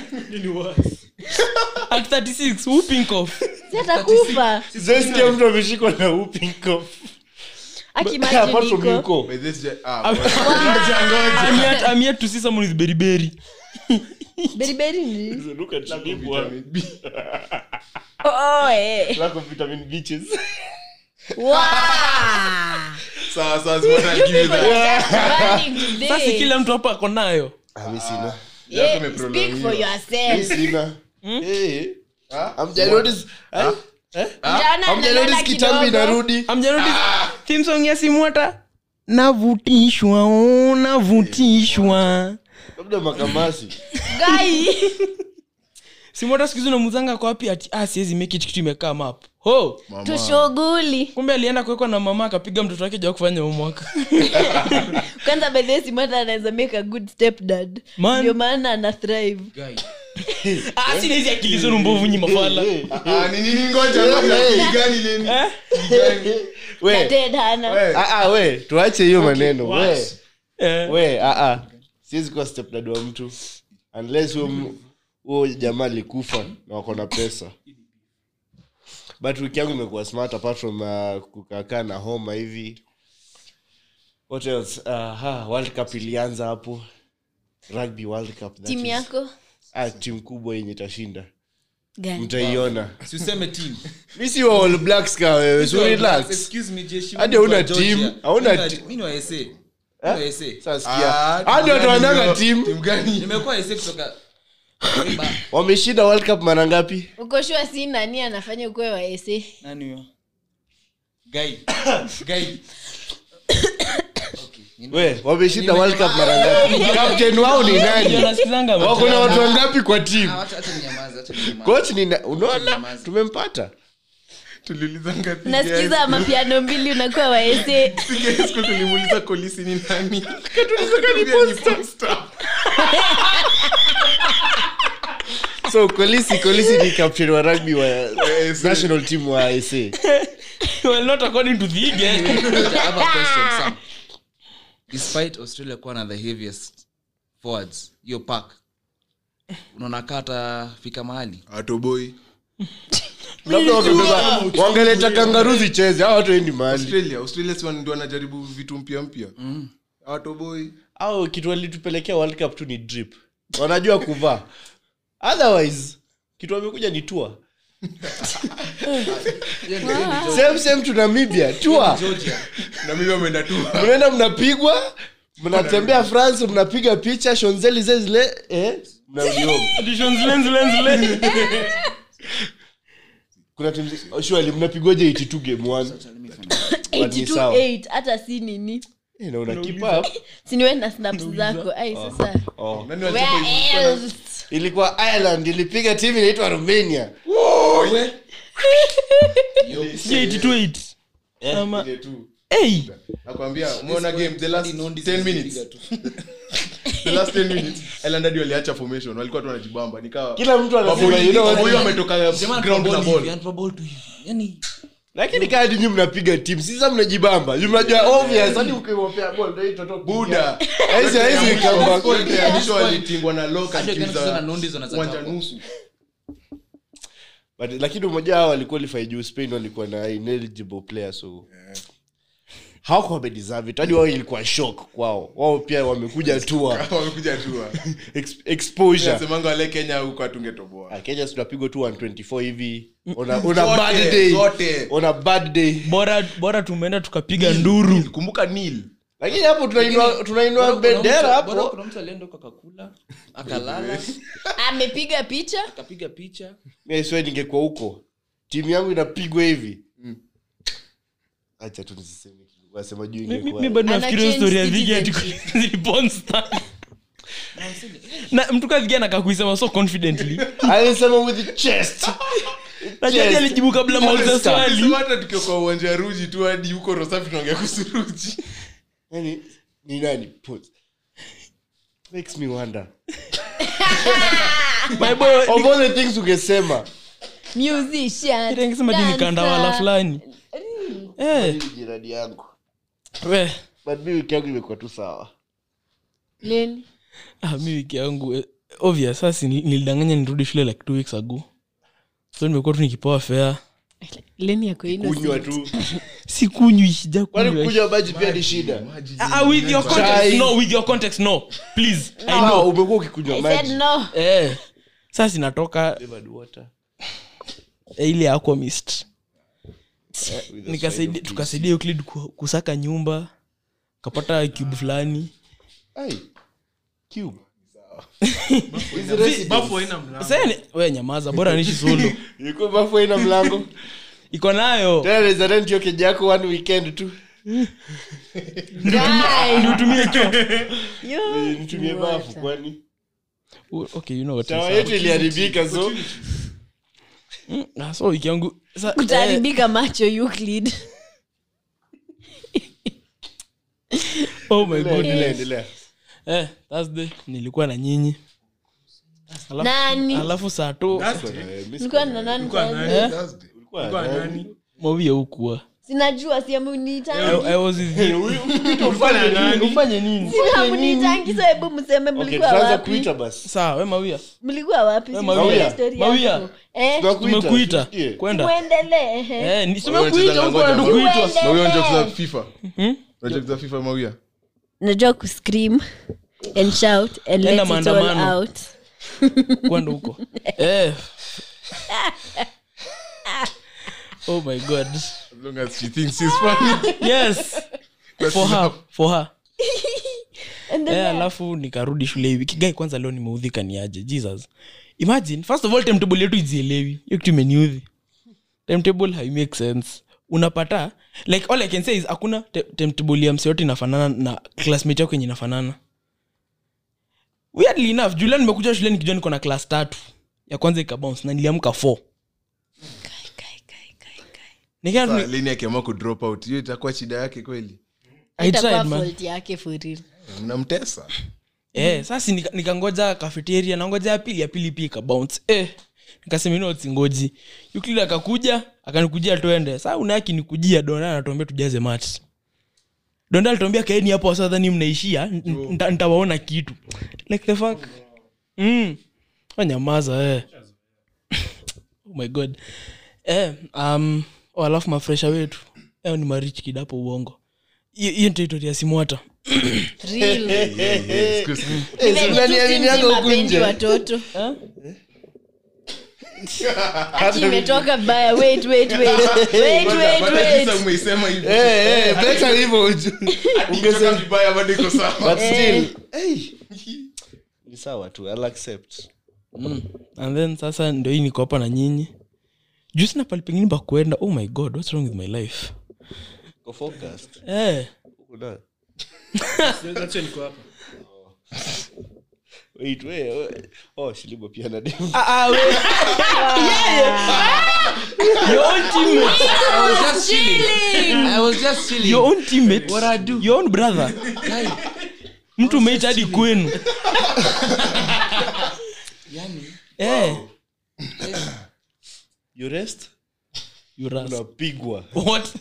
at 36 whooping cough si atakufa Sijasikia mtu ameshikwa na whooping cough Apart from you, akimajiniko ko. By this jet- ah, I'm yet, I'm yet to see someone with beriberi beriberi ni Look at you, bwana. vitamin B. oh, eh. Lack of vitamin B's. Wow. sawa sawa Simota, I'll give you that. Running today. sasa kila mtu hapa ako nayo Ah, mi sina. Yeah, Yako speak imeprolongiwa. for Mi yourself. sina. Eh, Ah? hamja notice- eh? Jana Hamja analala notice kitambi kidogo. inarudi amjarudi theme song ya simwata navutishwa oh, navutishwa labda makamasi Guy. simwata siku hizi unamuzanga kwa wapi ati ah, siwezi make it kitu imekaa map ho tushughuli kumbe alienda kuwekwa na mama akapiga mtoto wake ja kufanya umwaka kwanza bedhesimata anaweza make a good step dad Man. ndio maana ana thrive ah, sina hizi akili zenu mbovu nyi mafala Eh, Ah, ni nini ngoja ngoja Ni gani nini? Eh? Ni gani? we ted hana We. ah, ah, we tuache hiyo maneno we what? Eh. we ah, ah. siwezi kuwa stepdad wa mtu unless huyo m- huyo jamaa alikufa na wako na pesa but wiki yangu imekuwa smart apart from uh, kukakaa na homa hivi what else uh, ha, world cup ilianza hapo rugby world cup that timu is- yako ah, timu kubwa yenye itashinda Gani? mtaiona Si useme team. mi si wa all blacks ka wewe so relax Excuse me, jeshi, Hadi mimi ni hauna wa Georgia. team, hauna Mimi ni wa- ti- mimi ni wa SA. Mimi ni wa SA. sasa sikia Ah, hadi watu timu wananga gani? team Timu gani? nimekuwa SA kutoka Ba- wameshinda world cup mara ngapi uko shua si nani anafanya ukuwe wa ese nani huyo? Guy. Guy. we wameshinda world cup mara ngapi captain wao ni nani nasikizanga wako na watu wangapi kwa team Ah, wacha- acha ninyamaze, acha ninyamaze. coach ni na- unaona Nyamaza. tumempata tuliulizanga nasikiza mapiano mbili unakuwa wa ese siku tulimuuliza kolisi ni nani Akatuambia ni Posta. so kolisi kolisi ni captain wa rugby wa SA. national team wa sa well not according to the game I have a question, Sam. despite australia kuwa na the heaviest forwards hiyo pack unaona kata fika mahali atoboi labda wamebeba wangeleta kangaru zicheze hao watu endi mahali australia australia si ndio wanajaribu vitu mpya mpya atoboi au kitu walitupelekea world cup tu ni drip wanajua kuvaa otherwise kitu wamekuja ni tua same same to namibia tua georgia na mimi wameenda tu mnaenda mnapigwa mnatembea france mnapiga picha shonzeli zile eh, mnarudi home. Additions, lens, lens, lens. kuna timu zi- surely mnapigwaje 82 game one But ni sawa. 82 hata si nini Eh, na una keep up siniwe na snaps zako ai sasa oh. nani where walichapa else ilikuwa ireland ilipiga timu inaitwa romania Sijui 82. Ama- Ile tu. Hey! nakwambia umeona game the last Nondi 10 minutes zinapiga tu. the last 10 minutes Ireland hadi waliacha formation walikuwa tu wanajibamba nikawa kila mtu anasema Maboy- you know what? Maboy wametoka Jamaa ground na anatupa ball hivi, ball anatupa ball tu hivi. Yani, lakini kaa dinyi mnapiga timu sisa mnajibamba Ju mnajua obvious hadi ukiwapea ball ndio itoto buda Hizi- hizi kamba- Yote ya mwisho walitingwa na local Hadi teams wakianza za kucheza na Nondis wanaweza uwanja tapa. nusu But- lakini umoja hao waliqualify juu spain walikuwa na ineligible player so hawako wamedeserve it hadi wao ilikuwa shock kwao wao pia wamekuja tua wamekuja tu Ex- exposure nasemanga wale kenya huko atungetoboa Ah, kenya tunapigwa tu 124 hivi on a, on a Zote, bad day zote. on a bad day bora bora tumeenda tukapiga nduru kumbuka nil lakini hapo tunainua tunainua bora kuna bendera mtu- bora hapo kuna mtu alienda huko akakula akalala amepiga picha akapiga picha Mimi swear ningekuwa huko timu yangu inapigwa hivi acha tu nisiseme kitu wasema juu Mi- mi ingekuwa mi bado Ana nafikiria hiyo story ya change Vigi ati citizenship. ziliponsta na mtu kavigia nakakuisema so confidently alisema with the chest najadi Yes. alijibu kabla mauliza swali Sema hata tukiwa kwa uwanja ya ruji tu hadi huko rosafi tunaongea kuhusu ruji yani ni nani put makes me wonder my boy of all the things ungesema musician nikisema di nikandawala dancer. fulani eh Hii jirani yangu we but mi wiki yangu imekuwa tu sawa Leni? ah, mi wiki yangu eh, obvious sasa ni- nilidanganya nirudi shule like two weeks ago so nimekuwa tu nikipewa fea Leni yako innocent. kunywa tu sikunywi sija kwani kunywa kunywa maji pia ni shida Ah, with your context Chai. no with your context no please i Ah, know umekuwa ukikunywa I said maji no. eh sasa inatoka Flavored water eh, ile aquamist with a nikasaidia side of tukasaidia Euclid ku- kusaka nyumba kapata cube fulani Ai, cube. bafu haina mlango. Sasa ni- we nyamaza bora nishi solo Iko bafu haina mlango iko nayo tena naweza rent hiyo keja yako one weekend tu Guy. nitumie cho Yo. nitumie bafu kwani okay you know what tawa is yetu iliharibika so Mm, ah, so wiki yangu sa- eh, utaharibika macho Euclid. oh my god endelea endelea eh thursday nilikuwa na nyinyi alafu, Nani? alafu saa to Eh, miss- Nilikuwa na nani Ulikuwa sasa? nani? eh ulikuwa Ulikuwa nani? nani? mawia hukuwa sinajua siamunitangi I, I was with you. Ulikuwa na nani? ufanye nini siamunitangi so hebu mseme Okay, mlikuwa tutaanza wapi kuita basi sawa we mawia mlikuwa wapi We, Simulie Mawia. story Mawia. yako. Eh, Tunakuita, tumekuita tusikie. kwenda muendelee ehe. eh ni Wewe tumekuita unacheza huko ngoja, na wewe- tukuitwa Mawia unajua kucheza fifa Hmm? unajua kucheza fifa mawia najua kuscream and shout and Enda let it all maandamano. out kwenda huko eh oh my god as long as she thinks she's funny yes That's for her enough. for her And then Eh, alafu nikarudi shule hivi kigai kwanza leo nimeudhika niaje jesus imagine first of all timetable yetu izielewi hiyo kitu imeniudhi timetable haimake sense unapata like all i can say is hakuna te- timetable ya mse yote inafanana na classmate yako yenye inafanana weirdly enough julia nimekuja shule nikijua niko na class tatu ya kwanza ikabounce na niliamka four Nikaenda Sasa, tu- lini akiamua kudrop out hiyo itakuwa shida yake kweli I itakuwa tried, man. fault yake for real. mnamtesa eh, sasa nika- nikangoja kafeteria nangoja ya pili ya pili pia ikabounce eh, nikasema ino singoji yuklid akakuja akanikujia twende saa unaki nikujia donda anatuambia tujaze mat donda alituambia kaeni hapo wasadhani mnaishia n- nta- ntawaona kitu like the fuck mm. wanyamaza eh. oh my god eh, um, oh, alafu mafresha wetu eh, ni marich kid hapo uongo hiyo hiyo territory ya simwata Real. Excuse me. Eh, si mnaniaminianga huku mapendi nje watoto Ati imetoka baya wait wait wait wait wait But wait sasa umeisema hivi. Eh, eh, better hivyo uju- Ikitoka vibaya bado iko sawa but still hey. ni sawa tu I'll accept mm. and then sasa ndo hii niko hapa na nyinyi juu sina pali pengine pa kuenda oh my god what's wrong with my life Go focused. eh. Kuna- That's why niko hapa wait, wait, wait. Oh, shilibo pia na demu. ah, ah, we- your own teammate I was just chilling. I was just chilling. your own teammate What I do? your own brother mtu umeita hadi kwenu eh. You rest? you ras- unapigwa what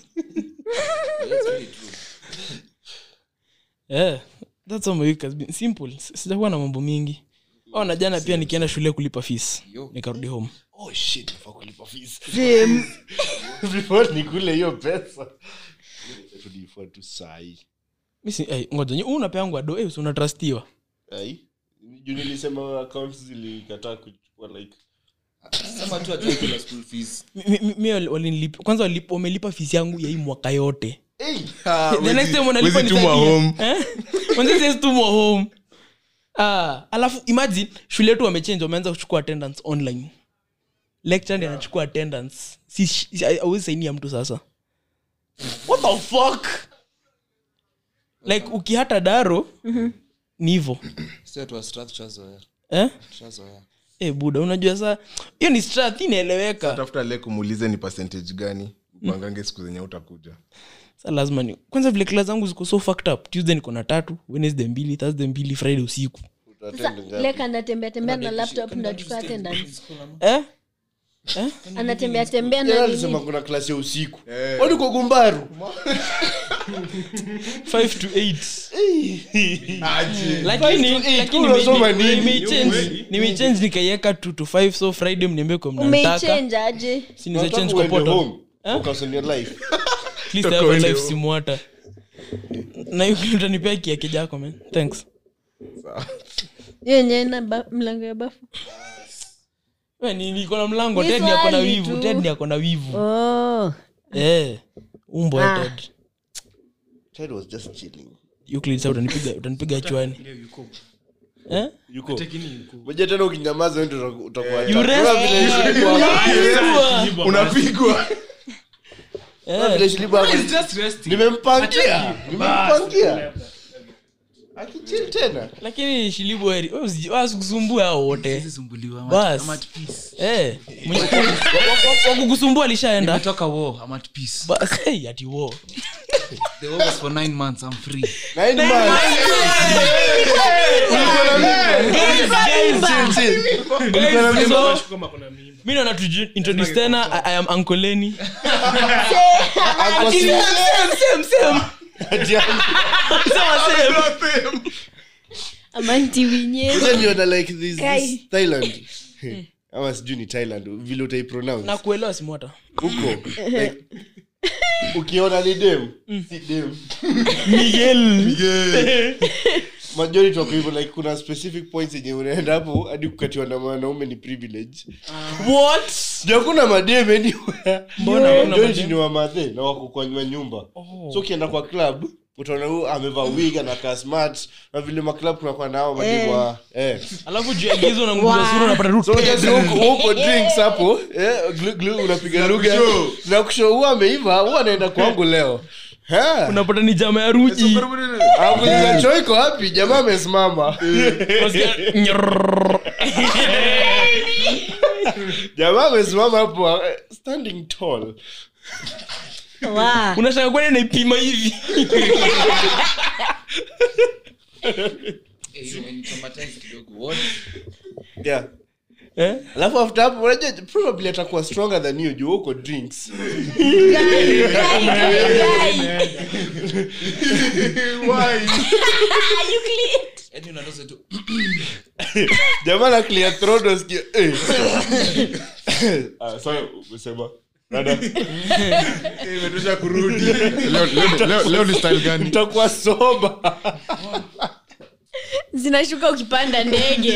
yeah that's all my week has been simple S- sijakuwa na mambo mingi oh na jana pia nikienda shule kulipa fees nikarudi home oh shit nafaa kulipa fees Same. before nikule hiyo pesa tulifua tu sahi mi si ai, ngoja nyi- unapeangwa ado eh, si unatrustiwa ai juu nilisema accounts zilikataa kuchukua like Sema tu ati kuna school fees. Mi- mi- mi- mi wali- walinilipa kwanza walip- wamelipa fees yangu ya hii mwaka yote Ah, the next wezi- time wanalipa wezi tumwa nisaidie. home. Eh? Wanze says tumwa home ah, alafu imagine shule yetu wamechange wameanza kuchukua attendance online lecture ndi anachukua attendance si si- hauwezi sainia mtu sasa what the fuck like ukihata daro ni hivo Sio tu wa Strath tushazoea. eh? Tushazoea. eh, buda unajua saa hiyo ni strath inaeleweka tafuta le kumuulize ni percentage gani upangange siku zenye utakuja sa lazima ni kwanza vile kila zangu ziko so fucked up tuesday niko na tatu wednesday mbili thursday mbili friday usiku Sasa, leka anatembea tembea na laptop ndachukua attendance eh? anatembea tembea na Yeye nini alisema kuna klasi ya usiku wani kwa gumbaru 5 to 8 lakini Five to eight, lakini unasoma nime- nini? nimeichange nimeichange nikaiweka 2 to 5 so friday mniambie kwa mnataka umeichange aje si niza change kwa poto Focus on your life. at least I have a life simwata na hiyo kitu utanipea kiake jako man thanks hiyo yenyewe na ba- mlango ya bafu we ni niko na mlango Ni ted ni ako na swali wivu tu. ted ni ako na wivu oh. eh umbo Ah. ya ted Ted was just chilling. Euclid, sasa utanipiga utanipiga chwani eh Yuko. Ngoja tena ukinyamaza wewe ndio utakuwa You rest. Kama vile Shilibu hapo- unapigwa kama vile Shilibu hapo- nimempangia nimempangia akichill tena lakini shilibu heri wewe usi- wewe usikusumbue hao wote Sisumbuliwa. I'm at- Bas. I'm at peace. eh mwenye- wa- wa- wakukusumbua alishaenda Nimetoka war. I'm at peace. bas hey, ati wo The war was for nine months. I'm free. Nine months. Chill, chill. kama kuna mimba mi naona tuji introduce tena I, i am uncle Lenny. Ako si- Same, same, same. Ati ako- Sema same. amanti winye Ngoja niona like this- Kai. this Thailand. ama sijui ni thailand vile utaipronounce na kuelewa simwata huko like, ukiona ni dem si dem miguel majority wako hivyo like kuna specific points yenye unaenda hapo hadi kukatiwa na wanaume ni privilege what Juu hakuna madem anywhere Mbona hakuna majority madem? ni wamadhe na wako kwa nyuma nyumba so ukienda kwa club utaona huyu amevaa wig anakaa smart na vile maclub kunakuwa nao madem wa eh alafu juu ya gizo na nguza sura unapata root so unajua sasa huko huko drinks hapo eh glu glu unapiga lugha na kushow huwa ameiva huwa anaenda kwangu leo Ha. unapata ni jama ya ruji Akuuliza choo iko wapi jamaa amesimama Unasikia, nyarrrr. jamaa amesimama hapo eh, standing tall Wow. unashanga kwani naipima hivi yeah Eh? alafu after hapo unajua probably atakuwa stronger than you juu uko drinks Guy, guy, guy. You clean. jamaa na clear throat unasikia eh ah sorry umesema dada imetosha kurudi leo, leo, leo, leo ni style gani nitakuwa soba zinashuka ukipanda ndege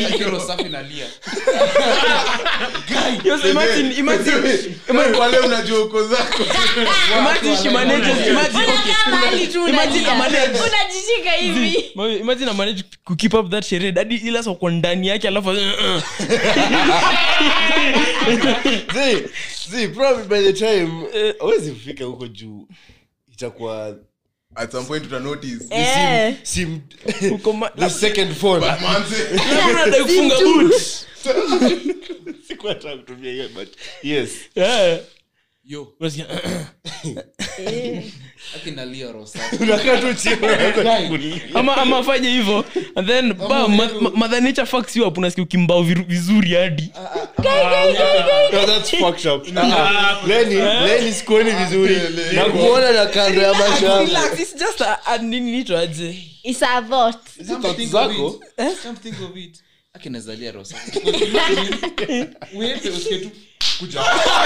Yes, imagine, imagine, wale unajua uko zako imagine she manages, imagine, okay. Unakaa mahali tu Imagine unalia. amanage. unajishika hivi Ma- imagine amanage ku keep up that sherehe hadi ila sasa uko ndani yake alafu uh, uh. zi zi probably by the time hawezi kufika huko juu itakuwa at some point uta notice Eh. sim uko ma- the second phone manze labda unataka kufunga boot sikuwa nataka kutumia hiyo but yes Eh. Yo, Unasikia, akinalia rosa. unakaa tu chini unaanza kulia. ama ama afanye hivyo and then ba ma- ma- mother nature fucks you up unasikia ukimbao viru- vizuri hadi No, that's fucked up. Ah, Lenny, Lenny sikuoni vizuri na kuona na kando ya macho yako. Relax, it's just a- a nini inaitwa aje It's a vote. Hizi thoughts zako Come think of it. akinazalia rosa Uende, usikie tu kuja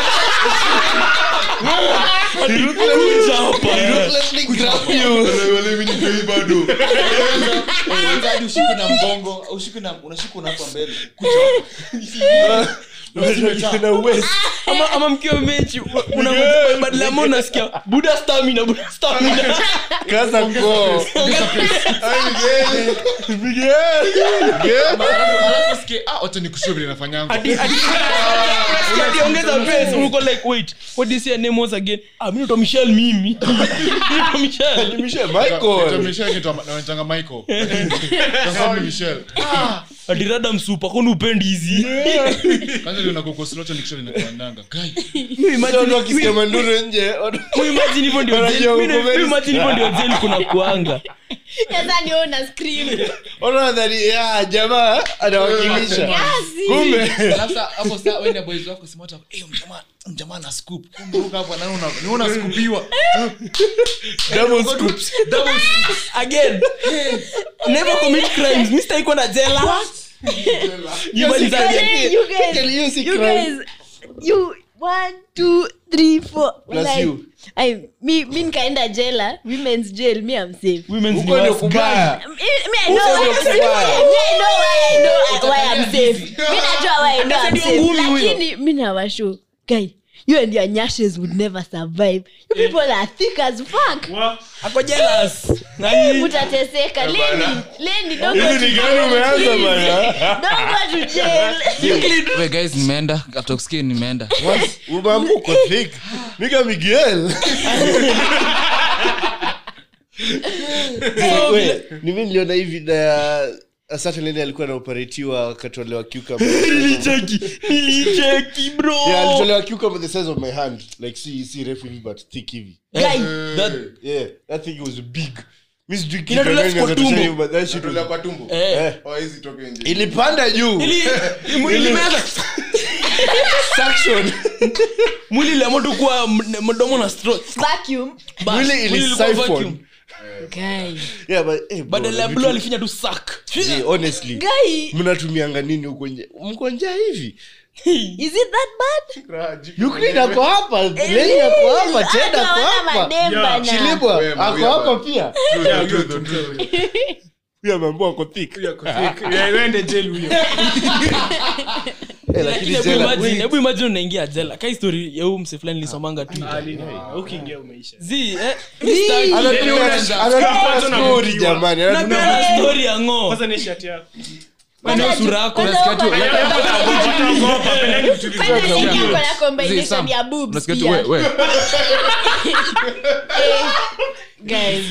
Kuja hapa, eh. Let me grab you. Wale- wale mimi nitoi bado Kwanza hadi ushikwe na mgongo ushikwe na unashikwa na hapa mbele Na waist. ama, ama mkiwa mechi badala ya mo unasikia buda stamina buda stamina Kaza koo. alafu usikie, ah, wacha nikushue vile nafanyanga Ati- ati- ati- ati ongeza pace, uko like wait what do you say your name was again ah mimi naitwa Michelle mimi Naitwa Michelle Nimishe Michael. Michelle kitu ama- naitanga Michael. Sasa ni Michelle. ati rada msupa kwani upendi hizi Kwanza ndio nakuko slow cha nikishole nakuandanga. Guy, Mimi imagine- Watu wakisikia manduru nje watu- mimi imagine hivyo ndio Wanajua mimi- uko very mimi imagine hivyo ndio zen kuna kuanga Sasa ni wewe una scream. watu wanadhani, ya, jamaa anawakilisha Kasi. kumbe Alafu sa- hapo saa wewe na boys wako simata eh mjamaa mjamaa na scoop kumbe huko hapo na una ni una scoopiwa double scoops double scoop again never commit crimes mimi sitaki kwenda jela Nyumbani za- Hey, you guys- Can you see you crime? guys, you- one, two, three, four. Plus Like, you. I- mi mi nikaenda jela women's jail mi am safe women's huko ndio university. kubaya Me- me, I know Huko why- ndio kubaya. me, I know why I know why I'm safe. Mi najua why I know I'm ndio safe. ngumi huyo. Lakini mi nawashow, guy, you and your nyashes would never survive. You people are thick as fuck. ako jealous nani Mutateseka. Leni, Leni, don't go hivi ni to gani jail, umeanza please. bana Don't go to jail. we guys nimeenda after kusikia nimeenda umeamka uko thick nika miguel So, We, ni mimi niliona hii video ya a certain lady alikuwa anaoperatiwa akatolewa cucumber nilicheki nilicheki bro yeah alitolewa cucumber the size of my hand like si si refu hivi but thick hivi Guy, That- yeah that thing was big miss drink Inatolewa kitu kwa gani tumbo. inaweza but that shit Tulia was kwa tumbo eh, Oh, hizi toke nje ilipanda juu ili- ili- ilimeza suction mwili iliamua tu kuwa m- mdomo na stroke. vacuum. Bas, Mwili mwili ili ilikuwa siphon. vacuum. Guy. yeah but eh, bro, badala ya vitu- blue alifanya tu sak Yeah, honestly Guy, mnatumianga nini huko nje mko njaa hivi is it that bad? Ukraine ako hapa Leni ako hapa Ted ako Hawana hapa madem bana. Shilibwa Wema, ako wema. hapa pia True, true, true, true. huyo ameambua ako thick ende jeli huyo Eh, lakini Lakini hebu jela imagine- wait. hebu imagine unaingia jela ka histori ya huu mse fulani lisomanga tu ukiingia umeisha zi eh, mi sitaki. Anatupea- anatupea story jamani anatupea- Napenda story ya ng'o kwanza ni shati yako Maana sura yako Kwanza nasikia tu- uko na- Ogopa, peleni vitu vizuri. Kwanza Sam, niki uko na Zee, combination Sam, ya boobs unasikia tu, pia. we- we. Guys,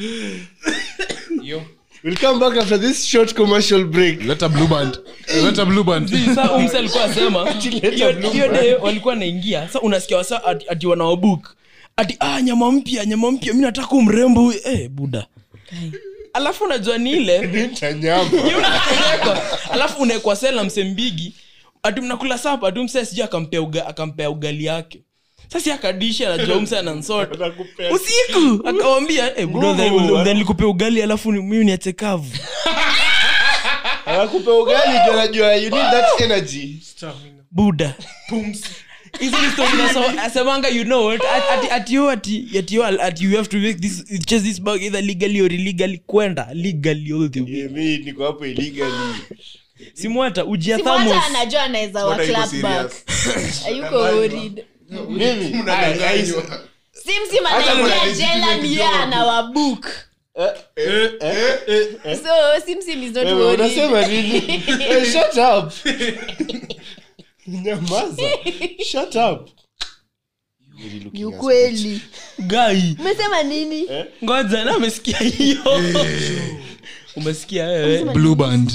We'll come back after this short commercial break leta blue band leta blue band Sa huyu mse alikuwa asema hiyo hiyo day walikuwa naingia sa unasikia wasa ati, ati wanaobuk ati ah, nyama mpya nyama mpya mi nataka umrembo huyu." eh, buda alafu unajua ni ile tanyama Hiyo unapelekwa. alafu unaekwa sela msembigi ati mnakula sapa tu mse sijui akampea uga, akampea ugali yake sasa akadishi anajua mse anansota usiku akawambia eh, buda udhani likupea ugali alafu ni- mimi niache kavu anakupea ugali juu anajua you need that energy buda hizi ni story naso- asemanga you know what at- ati ati you ati ati you ati you have to make this chase this bag either legally or illegally kwenda legally all the way Yeah, mi niko hapo illegally simwata ujia si mwanza thamos anajua anaweza wa Mbona iko clap back serious? ayuko worried mimi Mnadanganywa. simsim Hata anaingia kuna jela legitimate mia job. anawabook so simsim is not Wewe, worried unasema nini Hey, shut up nyamaza shut up ni ukweli gai umesema nini ngoja na amesikia hiyo umesikia wewe blue band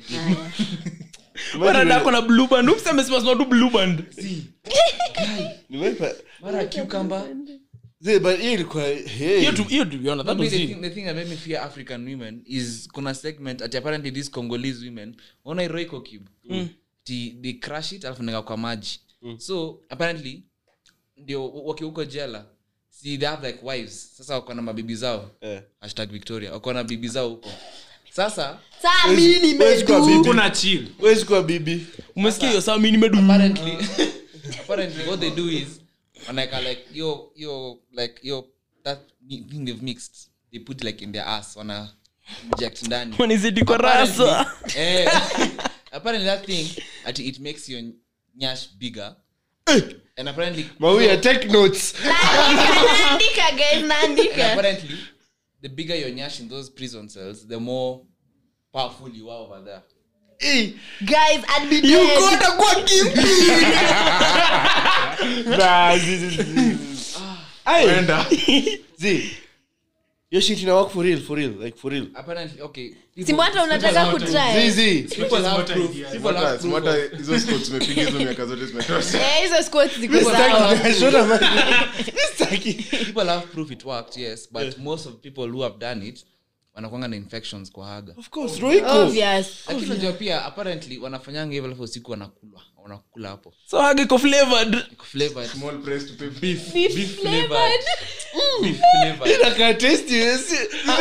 wanadako na blue band umse amesema sima tu blue band Nimeipa- mara cucumber Zee, but hiyo ilikuwa hey. hiyo tu hiyo tuliona that Me, was the, it thing, the thing that made me fear african women is kuna segment ati apparently these congolese women ona iroiko cube ti they crush it alafu neka kwa maji so apparently ndio wakiwa huko jela si they have like wives sasa wako na mabibi zao Eh. hashtag victoria wako na bibi zao huko sasa saa mi Where's kwa nimedu bibi? kuna chill Where's kwa bibi umesikia hiyo saa mi nimedu apparently apparently what they do is wanaeka like yo yo like yo that thing they've mixed they put like in their ass wana inject ndani wanizidi kwa rasa eh, apparently that thing ati it makes your nyash bigger and apparently mawia take notes naandika guys and naandika apparently the bigger your nyash in those prison cells the more powerful you are over there Eh, guys I'd be dead. nah, zi- zi- zi- zi- Aye, Kwenda. zi. Your shit ina work for real for real like for real apparently okay people- simwata unataka Zi, kutry zi. people have proof people have Smata- proof smata of- hizo sports umepiga hizo miaka zote zimetosha Eh, hizo squats ziko People sawa have- Shona man. Sitaki. people have proof it worked yes but most of people who have done it wanakwanga na infections kwa haga Of course, Royco. obvious lakini unajua pia apparently wanafanyanga hivyo alafu usiku wanakula wanakula hapo so hage iko flavored Iko flavored small press to pay beef beef flavored flavored beef flavored Inakaa tasty, si-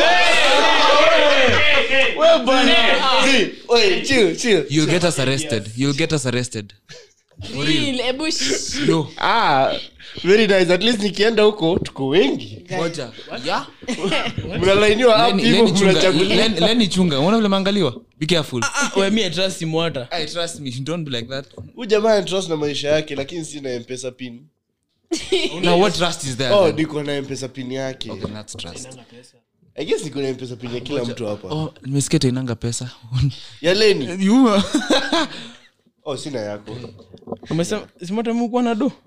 Zi, oi, chill, chill. you'll get us arrested you'll get us arrested Real, ebu shh. no Ah, very nice at least nikienda huko tuko wengi moja yeah mnalainiwa up Leni- hivyo Leni chunga- mnachagulia Leni- Leni chunga unaona vile maangaliwa be careful we mi I trust simwata I trust me don't be like that huyu jamaa anatrust na maisha yake lakini sina mpesa pin now what trust is there oh then? niko na mpesa pin yake okay that's trust i guess niko na mpesa pin ya kila mtu hapa oh nimesikia tainanga pesa ya leni you oh sina yako umesema simwata mkuwa na do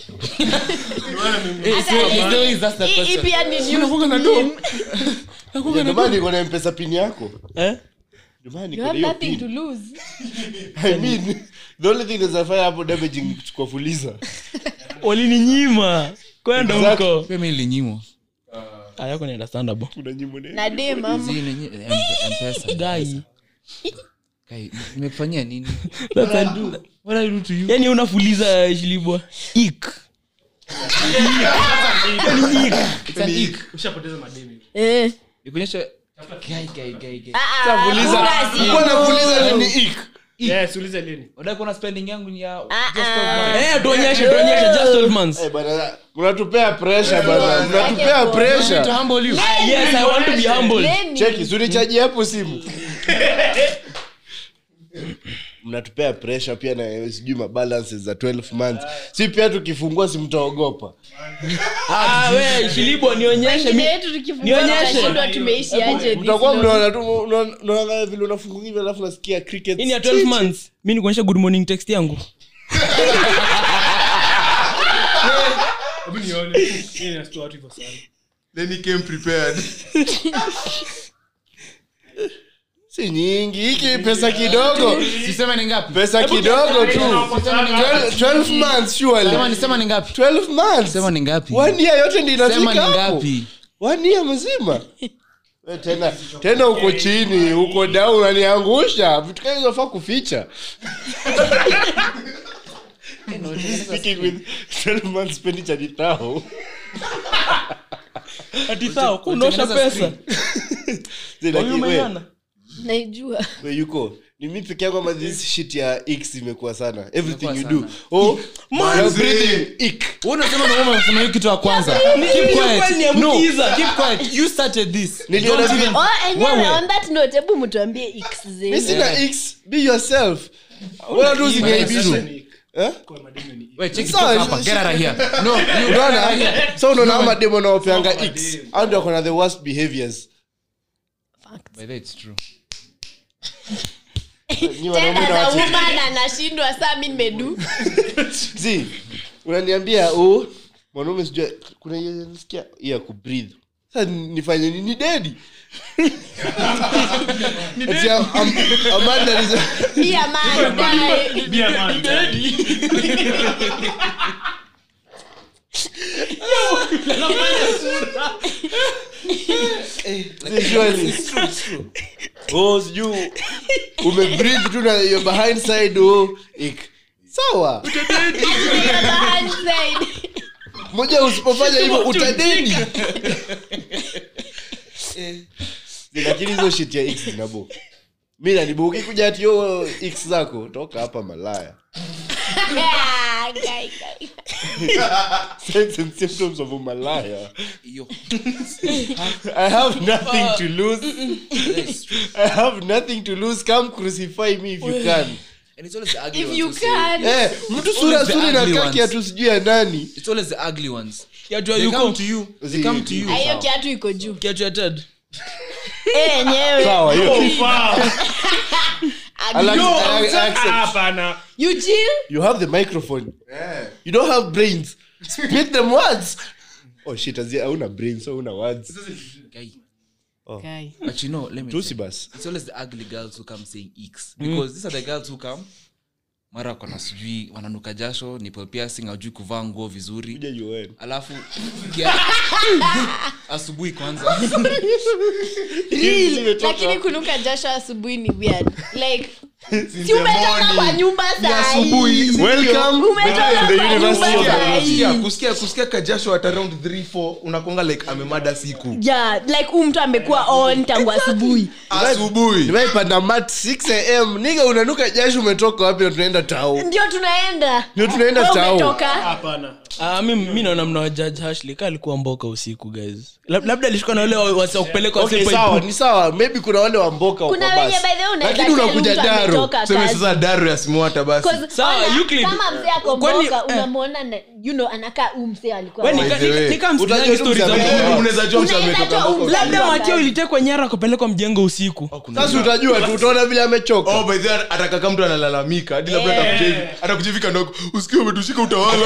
Hata hii- hii pia ni news meme. ndio maana niko na mpesa pin yako eh? ndio maana You niko na have hiyo nothing to pin lose. i mean the only thing that's fire hapo damaging ni kuchukua fuliza walininyima kwenda Exactly. huko pia mi nilinyimwa Ah, yako ni understandable kuna nyimbo ne na de mama Zi, nenye- M- mpesa gai Kai, nimekufanyia nini yani unafuliza shilibwa ik It's an ick. ushapoteza mademi Eh. Nikuonyeshe- Kai, kai, kai, kai. Ah, ah, hakuna Nilikuwa zero. nafuliza nini ik Yes, ulize lini Unadai kuona spending yangu ni ya Ah, just ah. of Eh, tuonyeshe tuonyeshe just 12 months Eh, bana, mnatupea pressure bana mnatupea to pressure humble you. yes i want to be humbled Lenny. cheki sunichaji hapo simu mnatupea pressure pia na sijui mabalances za 12 months si pia tukifungua si mtaogopa ah we shilibo nionyeshe Wengine mi wetu tukifungua Nionyeshe. tunashindwa tumeishi aje mtakuwa this mnaona tu mnaona- mnaona vile unafunguka hivi alafu nasikia cricket hii ni ya 12 months mi nikuonyesha good morning text yangu hebu nione Hii inashtua watu hivyo sana then he came prepared si nyingi hiki pesa kidogo Sisema ni ngapi? pesa kidogo tu 12 months Sema surely ni sema ni ngapi? 12 months Sema ni ngapi? one year yote ndi Sema inafika ni hapo ngapi? one year mzima We tena tena uko chini uko down unaniangusha vitu kama hizo faa kuficha Speaking with 12 months expenditure ni tao. ati sawa kunaosha pesa Zee, Huyu lakini we- umeiona? naijua we yuko ni mi peke yangu ama this shit ya x imekuwa sana everything Imekuwa you do oh Manze. you're breathing ick Wewe unasema na wewe unasema hiyo kitu ya kwanza. Keep quiet. kweli No, niambukiza. keep quiet. You started this. Niliona Don't vile- even- oh enyewe Wewe. on that note hebu mtuambie x mi zenu sina x be yourself wala tu usiniaibishe Eh? Wait, check it Sawa, hapa. shi- Get out of here. No, you unaona so unaona ama demo naopeanga x au ndio akona the worst behaviors By the way, it's true. Nyi wanaume tena na za watu- woman anashindwa saa mi nimedu Zee, unaniambia oh mwanaume sijua kuna hiyo nasikia hii ya kubreathe sasa nifanye nini dedi Ati am- am- Amanda is- pia man guy. Bia man. Surely. Oh, sijui umebreathe tu na your behind side oh ik sawa Pia behind side. moja usipofanya hivyo utadedi lakini hizo shit ya x zinabo mi nanibo ukikuja ati yo x zako toka hapa malaya Ah, guy, guy. signs and symptoms of a malaya Yo. i have nothing to lose i have nothing to lose come crucify me if you can And it's always the ugly if ones you who say- can eh mtu sura Always the suri na ugly kaki ones. atu sijui ya nani It's always the ugly ones. kiatu ya They come yuko to you. They Zi- come to you. Ah, hiyo kiatu iko juu kiatu ya ted Eh, yenyewe sawa hiyo I like- Yo, I- I accept. hapana you chill you have the microphone you don't have brains spit them words oh shit azi hauna brains so una words Guy. Guy. But you know, let me tusi tell you, bas it's always the ugly girls who come saying x because these are the girls who come mara kona sijui wananuka jasho nipple piercing ajui kuvaa nguo vizuri kuja UN alafu kia- asubuhi kwanza Real. lakini kunuka jasho asubuhi ni weird like si umetoka kwa nyumba sahii welcome Umetoka to the kwa university nyumba of sahi. kusikia kusikia kusikia kajasho at around 3 4 unakonga like amemada siku yeah like huu mtu amekuwa on tangu asubuhi asubuhi nimeipanda mat 6 am niga unanuka jasho umetoka wapi na tunaenda tao ndio tunaenda Ndio tunaenda Wewe tao. umetoka hapana Ah, mi, mi naona mna judge Ashley ka alikuwa mboka usiku guys Lab- labda alishikwa na wale wasi wa kupeleka okay wasi sawa ni sawa maybe kuna wale wamboka kuna wako wenye basi by the way unaweza lakini tell unakuja mtu daro ametoka seme kazi. sasa daru ya simwata basi 'Cause Sawa, ona, Euclid. kama mzee ako Kwani- mboka eh. unamwona na- you know anakaa huu mzee alikuwa We, wapi. nika- By the way, nika- nika utajua msikizaji tu stories za mzee mboka. ametoka. unaweza jua mtu Unaweza ametoka jua mpaka umzee. labda Kazi. makio ilitekwa nyara akapelekwa mjengo usiku sasa utajua tu utaona vile amechoka Oh, by the way, atakaka mtu analalamika hadi labda atakuja hivi atakuja hivi kando yako, usikie umetushika utawala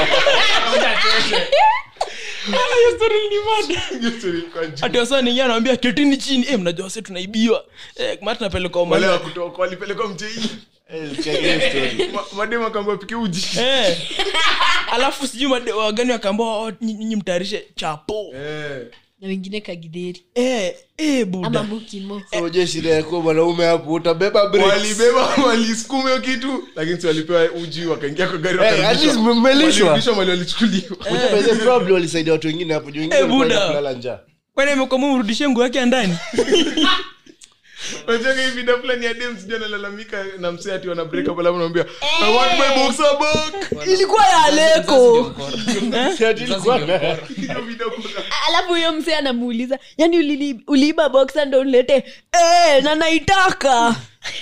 Hiyo story ilikuwa juu. ati wasa ningia anawambia ketini chini eh, mnajua wase tunaibiwa eh, mara tunapelekwa wale Omani. wa kutoka walipelekwa mjei Eh, sikia hiyo story. mademu akaambia pike uji eh. alafu sijui made- wagani wakaambia "Oh, nyi- nyinyi mtayarishe chapo Eh. na wengine kagidheri eh, eh, ama buda mukimo So, je shida yako mwanaume hapo utabeba bricks. walibeba walisukuma hiyo kitu lakini si walipewa uji wakaingia kwa gari Eh, at wakarudishwa. least mmelishwa. Walirudishwa mali walichukuliwa Unajua by the way, probably walisaidia watu wengine hapo juu wengine Eh, walikuwa Buddha. kulala njaa kwani amekwama mrudishie nguo yake ya ndani Unajua hii video fulani ya dem sijui analalamika na msee ati wana break up alafu anamwambia I want my boxer back. ilikuwa ya leko Ati ilikuwa na- Hiyo video kuna alafu huyo msee anamuuliza yani ulili- uliiba boxa ndo unilete eh, na naitaka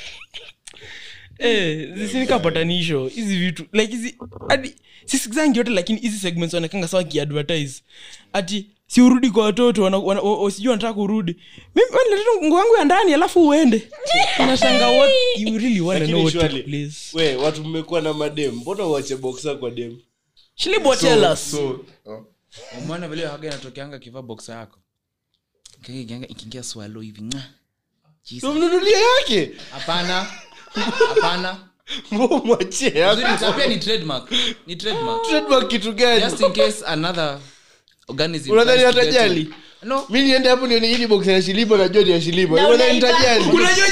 Eh, sinikapatanisho hizi vitu like hizi hadi sisikizangi yote lakini hizi segments wanakanga sawa kiadvertise ati si urudi kwa watoto wana- wana- o- o- sijui wanataka kurudi mimi wanileta nguo yangu ya ndani alafu uende unashanga what you really wanna know Lakini what took surely, place we watu mmekuwa na madem mbona uache boxa kwa dem shilibo tell us so oh. umeona vile haga inatokeanga kivaa boksa yako Ikiingia- ikiingia swalo hivi mwa. Jesus. tumnunulie yake hapana hapana mwachie Uzuri yako ni- pia ni trademark ni trademark trademark kitu gani just in case another organism unadhani tries to get hatajali in. no mi niende hapo nione hili box ya shilibo najua ni ya shilibo Na unadhani unaiba. nitajali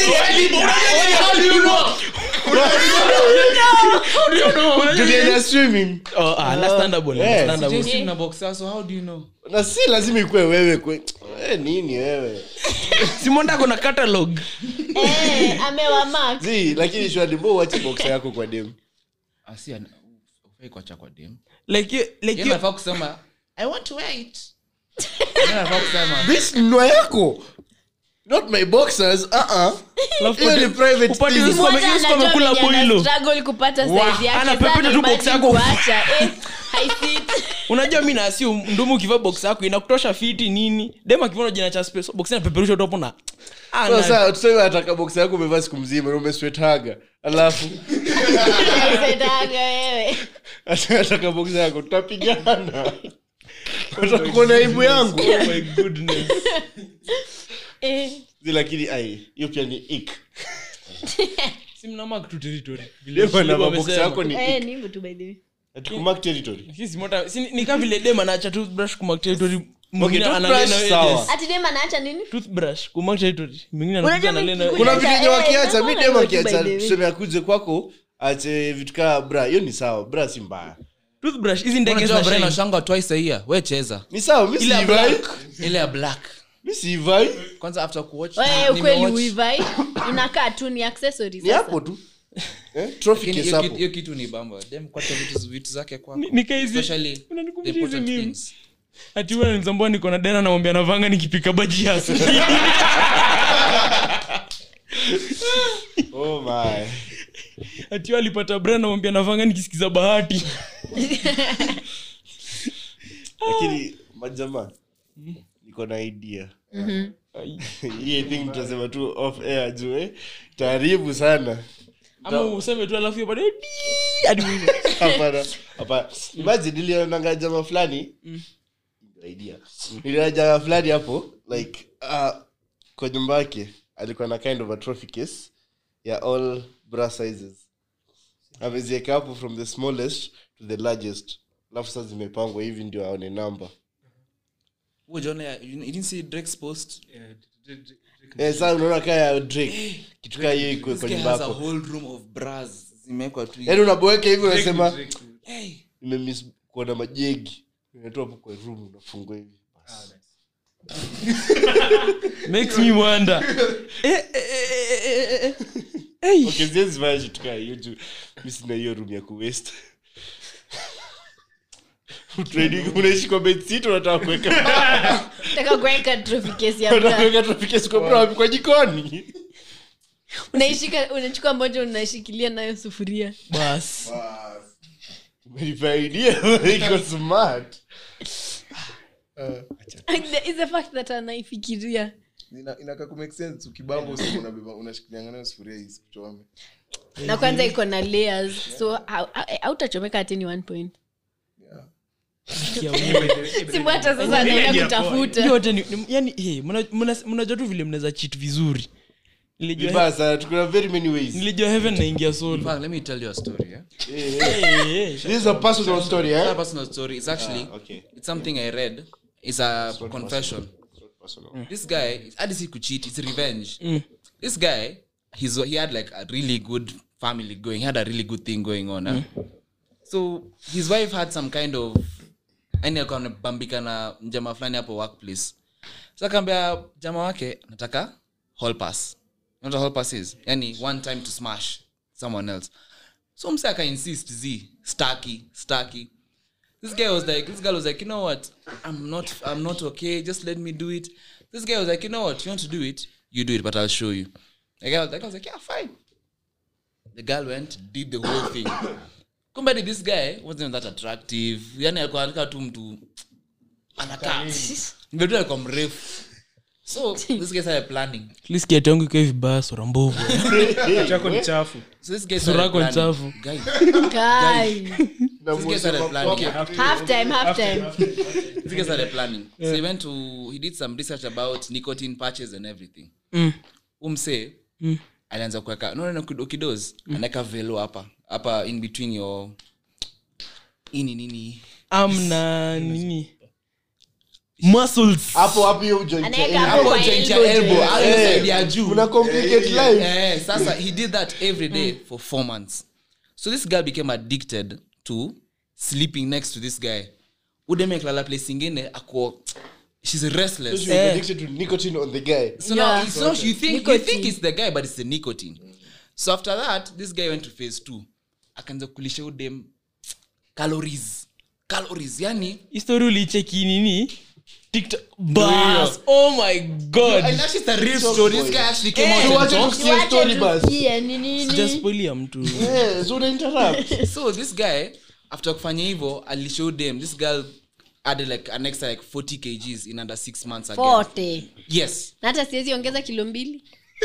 tulienda swimming oh, ah, understandable, Eh, understandable. Sijui na boxer so how do you know na si lazima ikuwe wewe kwe eh, nini wewe simonda kona catalog eh, amewamak zi lakini shwadi mbo uache box yako kwa dem asi ufai kuacha kwa dem like you- like Yeye you- anafaa kusema i want to wait Yeye anafaa kusema this nwa yako not my boxers uh -uh. alafu hiyo ni upate- private upate thing. Yusufu ame- Yusufu amekula boilo struggle kupata Wah, size yake anapepeta sana tu box imagine yako. kuacha eh, haifit unajua mi naasiu mdomo ukivaa box yako inakutosha fiti nini dem akivona jina cha space box inapeperusha topo na Ah, So, na- sasa tuseme ataka box yako umevaa siku mzima na umeswethaga alafu Setaga wewe ataka box yako tutapigana utakuona aibu yangu Oh my goodness. eh, Zi, lakini ai hiyo pia ni ik Si mna mark tu territory. Vile dem na Shilibo mabox amesema. yako ni eh, ik ni hivyo tu by the way atukumark territory Si simota- si- ni kama vile dem anaacha toothbrush kumark territory mwingine toothbrush, analea na sawa. edges. ati dem anaacha nini Toothbrush, kumark territory. Mwingine anakuja Unajua analea mi- na- kuna Kuja- vitu enye eh, wakiacha mi naona dem hivyo tu akiacha by the way. tuseme akuje kwako ache vitu kaa bra hiyo ni sawa bra si mbaya Toothbrush, hizi ndege unajua zina brain shine. washanga twice a year we cheza ni sawa mi Ile ya siivai black. ile ya black mi siivai kwanza after kuwatch wewe ukweli nimewatch- uivai inakaa tu ni accessory ni sasa. hapo tu eh? trophy Lakini case hiyo hapo kitu- hiyo kitu ni bamba dem kwacha vitu, vitu zake kwako Ni- nika hizi- especially the unanikumbusha hizi important meme. things ati huyo ananizambua niko na dera namwambia navanga nikipika baji ya asubuhi. oh my ati huyo alipata bra namwambia navanga nikisikiza bahati lakini majamaa niko na idea hii thing tutasema tu off air juu eh? taaribu sana ama useme tu alafu hiyo baadaye, "Dii!" hadi mwisho. hapana hapana imagine nilionanga jamaa fulani idea niliona jamaa fulani hapo like uh, kwa nyumba yake alikuwa na kind of a trophy case ya all bra sizes amezieka hapo from the smallest to the largest alafu sasa zimepangwa hivi ndio aone namba Huo John, ya- you didn't see Drake's post eh, sasa unaona kaa ya drake kitu kaa hiyo iko This kwa guy nyumba has a yako whole room of bras zimewekwa tu yaani unaboeka hivi unasema hey nimemiss kuona majegi unatoa hapo kwa room unafungua hivi makes me wonder Eh, eh, eh, eh, eh, eh. Hey. okay siwezi fanya kitu kaa hiyo juu mi sina hiyo room ya kuwest Training, unaishi kwa bedsit unataka kuweka Nataka kuweka trophy case ya unataka bra. kuweka tropikesi kwa bra wapi? kwa jikoni unaishika unachukua moja unashikilia nayo sufuria bas Umenipa idea iko smart Is the fact that anaifikiria Ina- inakaa ku make sense ukibamba usiku unabeba unashikilianga nayo sufuria isikuchome na kwanza iko na layers so hau- hau- hautachomeka hati ni one point simu hata sasa anaenda kutafuta yote ni, ni, yani hey, mna- mna- mnajua tu vile mnaweza cheat vizuri nilijua, vibaya sana tukuna very many ways nilijua heaven naingia in solo fact let me tell you a story yeah? Eh, eh. hey, hey. this is a personal story It's not a eh personal story it's actually Ah, okay. it's something i read it's a confession personal this guy hadi si kucheat it's revenge this guy he's, he had like a really good family going he had a really good thing going on eh? so his wife had some kind of yani alikuwa amebambika na mjama fulani hapo workplace so akaambia jama wake nataka hall pass know what a hall pass is yani one time to smash someone else so mse aka insist z staki staki this guy was like this girl was like you know what i'm not i'm not okay just let me do it this guy was like you know what you want to do it you do it but i'll show you the guy was like, I was like yeah fine the girl went did the whole thing kumbe ni this guy wasn't that attractive yani alikuwa anakaa tu mtu anakaa mbetu alikuwa mrefu so this guy started planning At least kiatu yangu ikae vibaya sura mbovu chako ni chafu so this guy Sura started yako ni planning. chafu. Guy, Guy. this guy started planning half time half time this guy started planning so he went to he did some research about nicotine patches and everything Mm. umse alianza kuweka no, no, no, kido- kidoz anaweka velo hapa hapa in between your ini nini amna nini muscles hapo hapo hiyo joint ya Anaweka elbow. hapo hapo kwa joint ya elbow elbow joint. au hiyo side ya juu Una complicate life Eh, sasa he did that every day for four months so this guy became addicted to sleeping next to this guy udemeklala place ingine ako she's restless She was addicted to nicotine on the guy so Yeah. now it's not you think you Nicotine. think it's the guy but it's the nicotine so after that this guy went to phase two akaanza kulisha udem calories calories yani histori ulicheki nini tiktok bas oh my god and that's just a real story this guy actually came out and Tuache talked tusikie story basi. tusikie ni nini sijaspoilia mtu Eh, so una interrupt. so this guy after kufanya hivyo alishow them this girl added like an extra like 40 kgs in under six months again forte yes na hata siwezi ongeza kilo mbili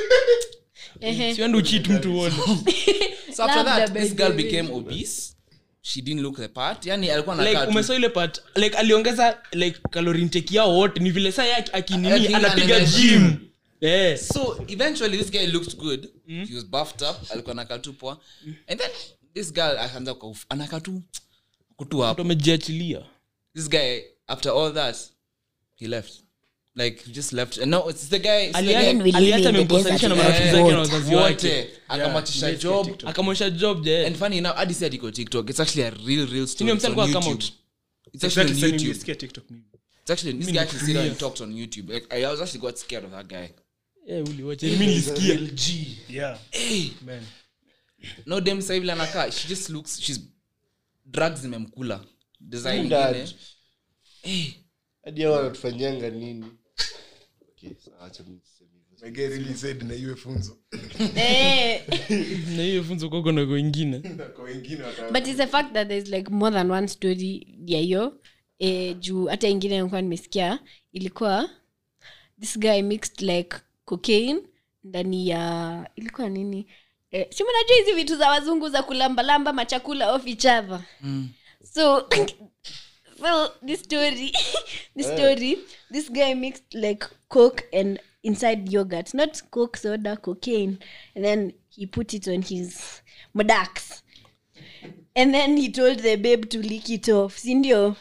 Ehe. siwandi uchit mtu uone so after Labda that by this the girl way. became obese she didn't look the part yani alikuwa like anakaa tu- umesaw ile part like aliongeza like calorie intake yao wote ni vile saa yake akinini Aki- anapiga anaenda gym gym. eh so eventually this guy looked good he was buffed up alikuwa anakaa tu poa and then this girl akaanza kuf- anakaa tu kutu mtu hapo amejiachilia this guy after all that he left like he just left and no it's the guy, it's the Aliacha- Then we live aliacha in the amemposanisha na desert. marafiki zake na wazazi wake wote akamachisha job akamwonyesha job je and funny enough hadi si ati iko tiktok it's actually a real real story Senior It's on msanii kwa come YouTube. out. it's actually on Exactly, sasa youtube nimesikia TikTok mimi. it's actually this guy actually sit down and talked on youtube like i was actually got scared of that guy eh uliwacha mimi nilisikia Yeah. hey Man. no dem sasa hivi anakaa she just looks she's drugs zimemkula design Dad. ingine hey hadi hao wanatufanyanga nini Okay, sawa, acha mimi niseme hivyo. My guy really said na iwe funzo Eh, na hiyo funzo kwako na kwingine kwa wengine wata- but it's the fact that there's like more than one story ya hiyo eh, juu hata ingine nilikuwa nimesikia ilikuwa this guy mixed like cocaine ndani ya ilikuwa nini eh, si mnajua hizi vitu za wazungu za kulambalamba machakula off each other so so this story this story this guy mixed like coke and inside yogurt not coke soda cocaine and then he put it on his madax and then he told the babe to lick it off sindio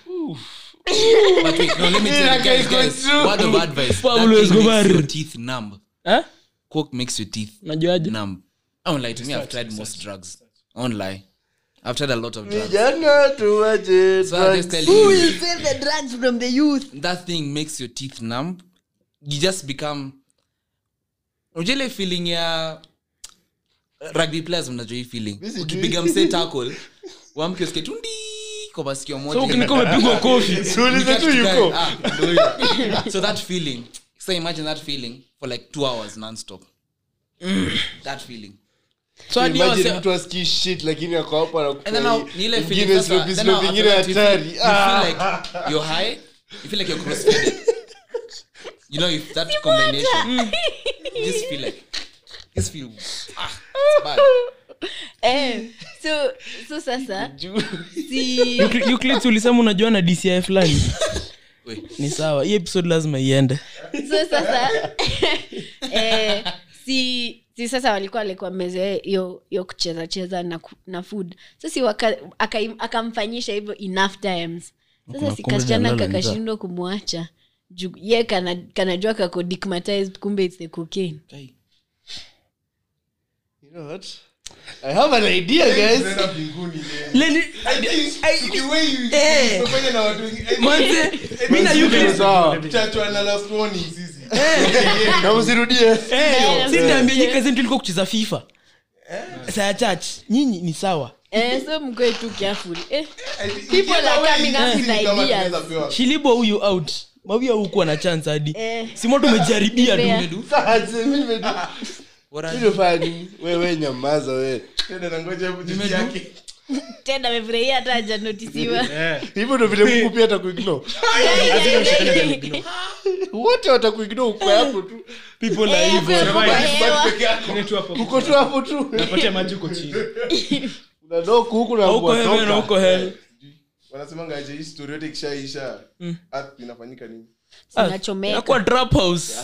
but wait no let me tell you guys guys word of advice that Pablo thing Escobar. makes your teeth numb eh coke makes your teeth najuaje numb I won't lie to me I've tried most drugs I won't lie I've tried a lot of drugs vijana tuwache so I just drugs. tell who you will save the drugs from the youth that thing makes your teeth numb you just become unajua ile feeling ya rugby players mnajua hii feeling sijui. ukipiga msee tackle wamke usikie tundi kwa masikio moja so ukinika umepigwa kofi Tuulize tu yuko Ah, ndio hiyo. so that feeling so imagine that feeling for like two hours non-stop that feeling so hadi Imagine wase- mtu asikii shit lakini ako hapo and then now anakufanya ni ile feeling ingine sasa slow then slow now vingine after that you feel- hatari you feel Ah. like you're high you feel like you're crossfaded you know if that combination you just feel like just feel ah it's bad eh, so so sasa si Euclid- Euclid, ulisema unajua na dci fulani Wait. ni sawa hii episode lazima iende so sasa eh, si si sasa walikuwa walikuwa mezoea hiyo hiyo kucheza cheza na, ku- na food so si waka- aka- akamfanyisha hivyo enough times sasa Kuna si kumbe kasichana dalala ni kakashindwa kumwacha juu ye kana, kanajua kako digmatized kumbe it's the cocaine You know what? I have an idea guys Tunaenda mbinguni leo. The way you- Eh. umefanya na watu wengine- manze mi na Euclid- Sawa. Tutachwa na last warning sisi na msirudie sinaambia nyi kazi yetu ilikuwa kucheza fifa saa ya church nyinyi ni sawa Eh, so mkoe tu careful. Eh, people are coming up with ideas. shilibo huyu out mawia hukuwa na chance hadi Eh. simoto umejaribia Fair. tu Sasa, mimi nimedu- mimi nimefanya nini? wewe nyamaza we tena amefurahia hata hajanotisiwa hivyo ndo vile mungu pia atakuignore wote watakuignore uko hapo tu people are Eh, evil. hapo kwa hewa. Ile tu hapo. uko tu hapo tu Napatia maji uko chini. unadoku huku na Huko heaven na kuwatoka. huko hell wanasemanga aje hii story yote ikishaisha earth inafanyika nini Ah, Zinachomeka. inakuwa trap house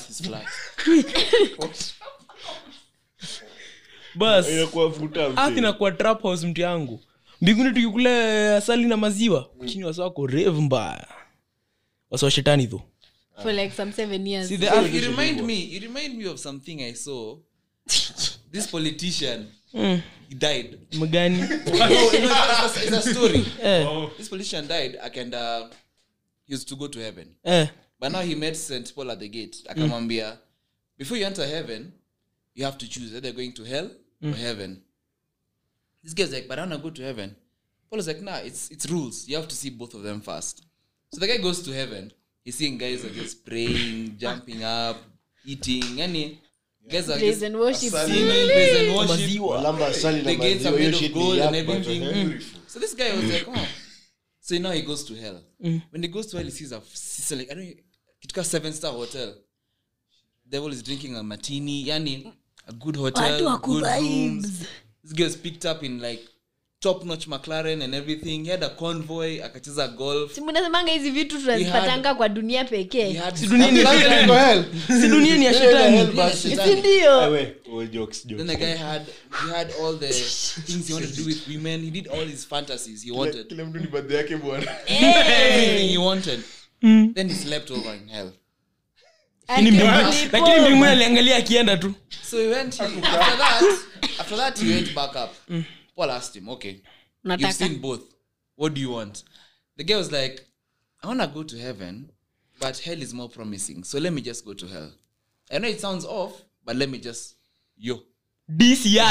bas Inakuwa futa mzee. earth inakuwa trap house mtu yangu mbinguni tukikule asali na maziwa chini wasa wako rev mbaya wasa wa shetani tho for like some seven years See, the So earth- you remind me you remind me of something i saw this politician Mm, he died mgani no, no, it's, a, it's a story eh, this politician died and uh, he was to go to heaven eh, but now he met st paul at the gate akamwambia before you enter heaven you have to choose either going to hell or heaven this guy's like but i want to go to heaven paul is like nah it's it's rules you have to see both of them first so the guy goes to heaven he's seeing guys are just praying jumping up eating any guys are praise just and worship singing praise and worship maziwa Lamba asali na the gates maziwa, are hiyo made of shit ni gold and yap, but, everything. eh, So this guy was like, oh. So now he goes to hell. When he goes to hell, he sees a sees like I don't know, seven star hotel. Devil is drinking a martini, yani a good Watu hotel, wako good rooms. vibes. This guy was picked up in like top notch McLaren and everything. He had a convoy, akacheza golf. Si mnasemanga hizi vitu tunazipatanga kwa dunia He pekee had si dunia ni ya Nani shetani niko hell? si dunia ni ya Nani hell shetani basi? si ndio Ewe, oh, jokes, jokes. then the guy had he had all the things he wanted to do with women. He did all his fantasies he wanted. kila mtu ni birthday yake bwana Everything he wanted. Then he slept over in hell. lakini mbingu- lakini mbinguni aliangalia akienda tu So he went. He, after that, after that, he went back up. Paul asked him, "Okay, you've Nataka. seen both. What do you want?" The guy was like, "I want to go to heaven, but hell is more promising. So let me just go to hell. I know it sounds off, but let me just yo." dci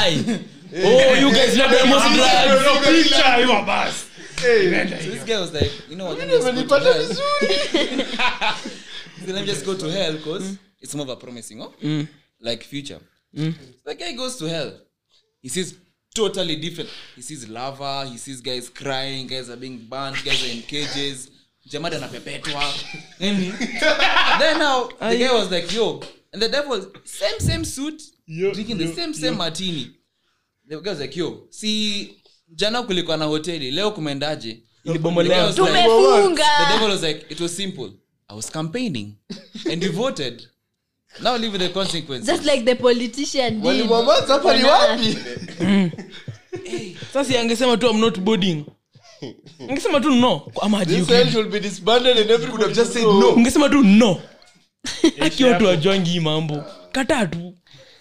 oh you guys love the most drugs Picha hiyo basi. So this guy was like, "You know what? Let me just go to hell. So let me just go to hell because it's more of a promising, oh, like future." So the guy goes to hell. He sees totally different. He sees lava. He sees guys crying. Guys are being burned. Guys are in cages. Jamada anapepetwa. Nini? then now the guy was like, "Yo," and the devil same same suit, drinking the same same martini. The guy was like, "Yo, see, jana kulikuwa na hoteli, leo kumeendaje?" The guy ilibomolewa was like, the tumefunga devil was like, it was simple. I was campaigning and you voted. Now live with the consequences. just like the politician did. Walimwamaza hapa ni On wapi sasa angesema tu I'm not boarding angesema tu no ama This hajiuki. hell should be disbanded and everybody Could have just said know. no. ungesema tu no aki watu wajongi hii mambo kataa tu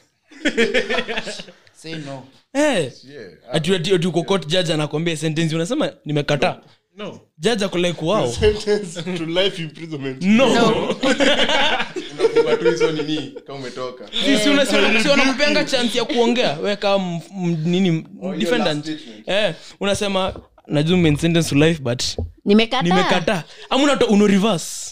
Say no. Eh. Yeah. ati ati ati uko court judge anakwambia sentence unasema nimekataa No. judge ako like wow Sentence to life imprisonment. no unafunga tu hizo nini kama umetoka Si- si una- si una- si wanakupeanga chance ya kuongea we kama m- m- nini your defendant last statement. eh unasema najua ume sentence to life but nimekataa nimekataa ama unato uno reverse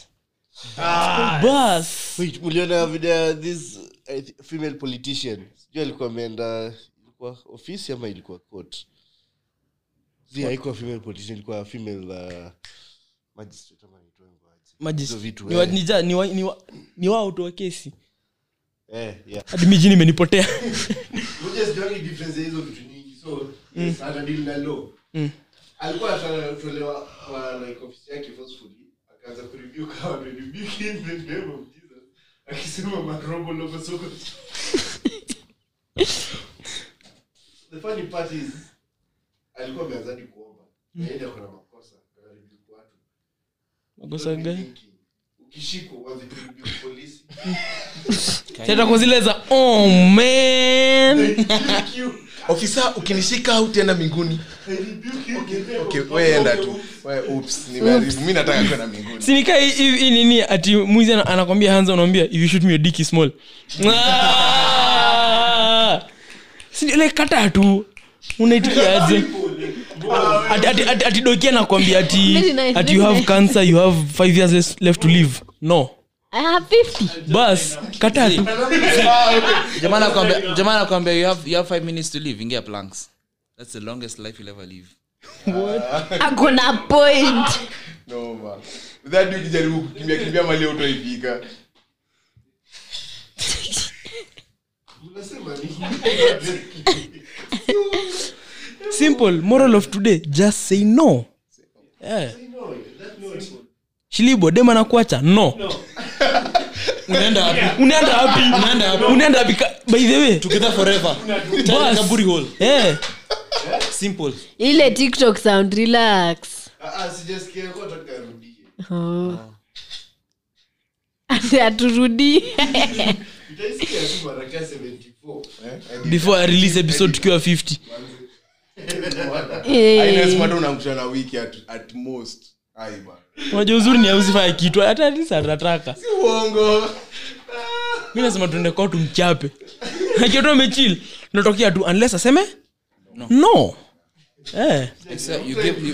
bas Wait, uliona video ya this I thi- female politician sijui alikuwa ameenda ilikuwa ofisi ama ilikuwa court zi haikuwa female politician ilikuwa female uh, magistrate ama inaitwa hivyo aje. Magis- Hizo vitu, ni wa- eh. ni ja- ni wa- ni wa- ni wao tu wa kesi eh yeah hadi miji nimenipotea Unajua sijuangi difference ya hizo vitu nyingi so yes, ana deal na law alikuwa anatolewa kwa like ofisi yake forcefully akaanza kureview kama rebuke in the name of Jesus akisema marobo logo soko the funny part is alikuwa ameanza hadi kuomba na yeye ako na makosa ana rebuke watu makosa gani Thinking, ukishikwa uanze kureview polisi tata kwa zile za oh man Thank you. ofisa ukinishika utaenda mbinguni okay, okay, we enda tu We, oops, nimeharibu. mi nataka kwenda mbinguni sinika hii nini ati mwizi ana- anakwambia hanza unaambia if you shoot me your dick is small Ah! Si- like kata tu unaitikiaje ati, ati, ati, ati doki anakwambia ati, Very nice, ati you very have nice. cancer you have five years less- left to live no I have 50. bas kata tu jamaa anakwambia- jamaa anakwambia you have, you have five minutes to live ingia planks that's the longest life you'll ever live akona point no, man. That dude ukijaribu kukimbia kimbia mali utoifika simple moral of today just say no yeah. shilibo dem anakuacha no unaenda wapi unaenda wapi Unaenda wapi? unaenda wapi Ka- by the way together forever Boss. kaburi hole eh simple ile tiktok sound relax Oh. Ati aturudie before i release episode tukiwa 50 Ines Eh, bado unamkuta na wiki at, at most Ai, bana. unajua uzuri ni ausifanya kitu hata atisa atataka uongo mi nasema tuende kwao tumchape akiota umechil tunatokea tu unless aseme no, no. Eh, Except you give, you,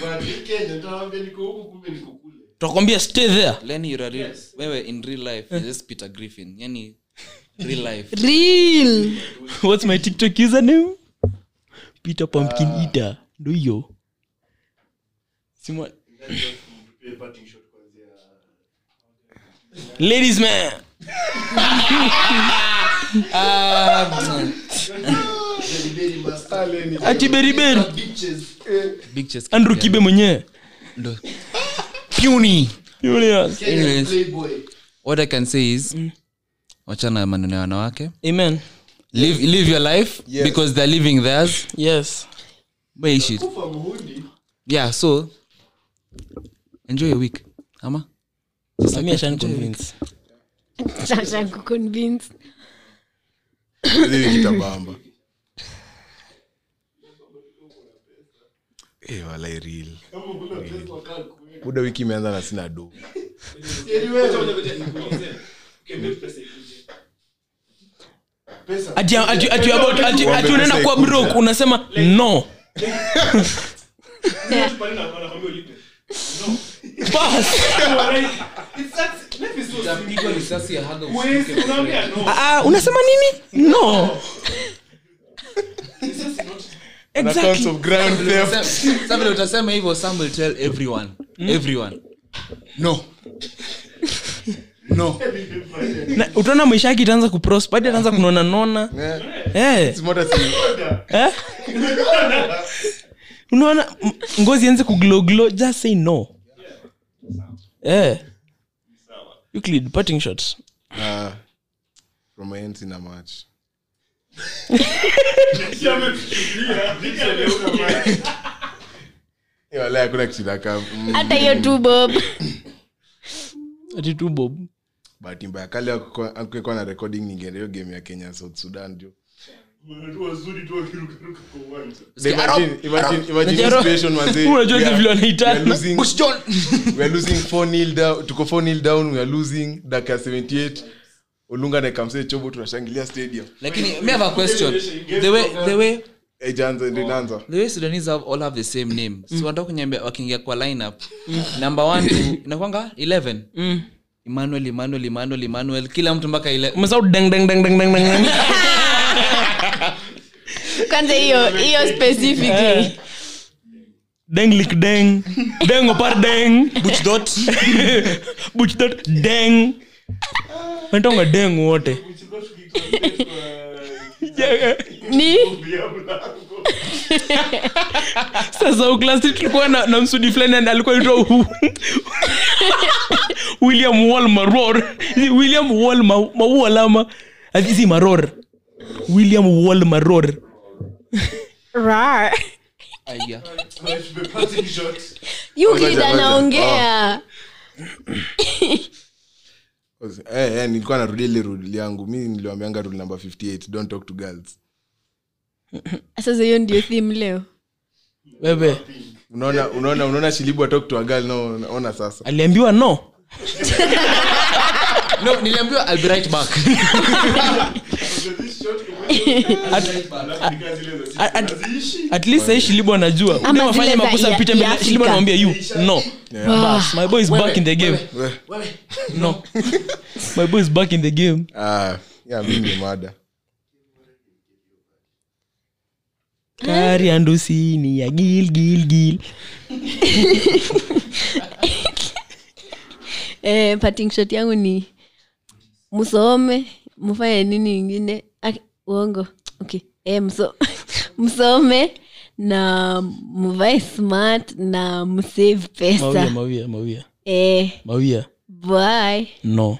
tutakwambia stay there Lenny, you're a real, wewe in real life you're just Peter Griffin yani real life real what's my tiktok username peter pumpkin eater ndo hiyo Simwa- ladies man ati beriberi big chest andrew kibe mwenyewe ndo puny Julius. anyways what i can say is wachana na maneno ya wanawake amen live, live your life Yes. because they're living theirs yes maishi yeah so enjoy your week ama Samia shan convince Sasa kuconvince. Ile kitabamba Eh, walai real. Real. buda wiki imeanza na sina do ati ati ati about ati ati unaenda kwa broke unasema no Bas. Ah, ah, unasema nini no On accounts exactly of ground theft Sa vile utasema hivyo some will tell everyone everyone no no Na utaona maisha yake itaanza kuprosper hadi ataanza kunona nona eh Simota si eh unaona m- ngozi anze kuglowglow just say no eh Euclid parting shots Ah, from my end sina much Eh, walai hakuna kitu inakaa, mm, hata hiyo tu bob ati tu bob bahati mbaya kale akukekuwa na recording ningeenda hiyo game ya kenya south sudan jo Imagine- imagine- imagine Najaro- situation, manze. Unajua We hizi are- vile we are wanaitana. losing- we are losing 4-0 down- tuko 4-0 down we are losing dakika 78 olunga nakamsee chobo tunashangilia stadium lakini me have a question the way the way Haijaanza, ndio inaanza the way sudanese have, all have the same name so wanataka kunyambia wakiingia kwa lineup number one to inakwanga 11 emmanuel emmanuel emmanuel emmanuel kila mtu mpaka ile umesahau deng deng deng deng deng deng kwanza hiyo hiyo specifically deng lik deng deng opar deng buch dot buch dot deng wanatonga deng wote ni sasa uklasi tulikuwa na, na msudi fulani and alikuwa itwa william wall maror william wall ma- maual ama si maror william wall maror Aya. Euclid Ngoja, ngoja. anaongea Eh, eh, nilikuwa narudia ile rule yangu mi niliwambianga rule number 58 don't talk to girls sasa hiyo ndio theme leo wewe unaona unaona unaona shilibu atok to a girl no ona sasa aliambiwa no no niliambiwa I'll be right back at, at, at least sahii shilibo anajua Ama Udem afanye zile za makosa ya- pita ya mbele Afrika. shilibo anamwambia you no Bas, my boy is back in the game no my boy is back in the game ah ya mimi ni mada kari andusini ya gil gil gil eh, parting shot yangu ni msome mfanye nini ingine Ak- uongo okay eh, mso, msome na mvae smart na msave mawia pesa mawia mawia eh, mawia bye no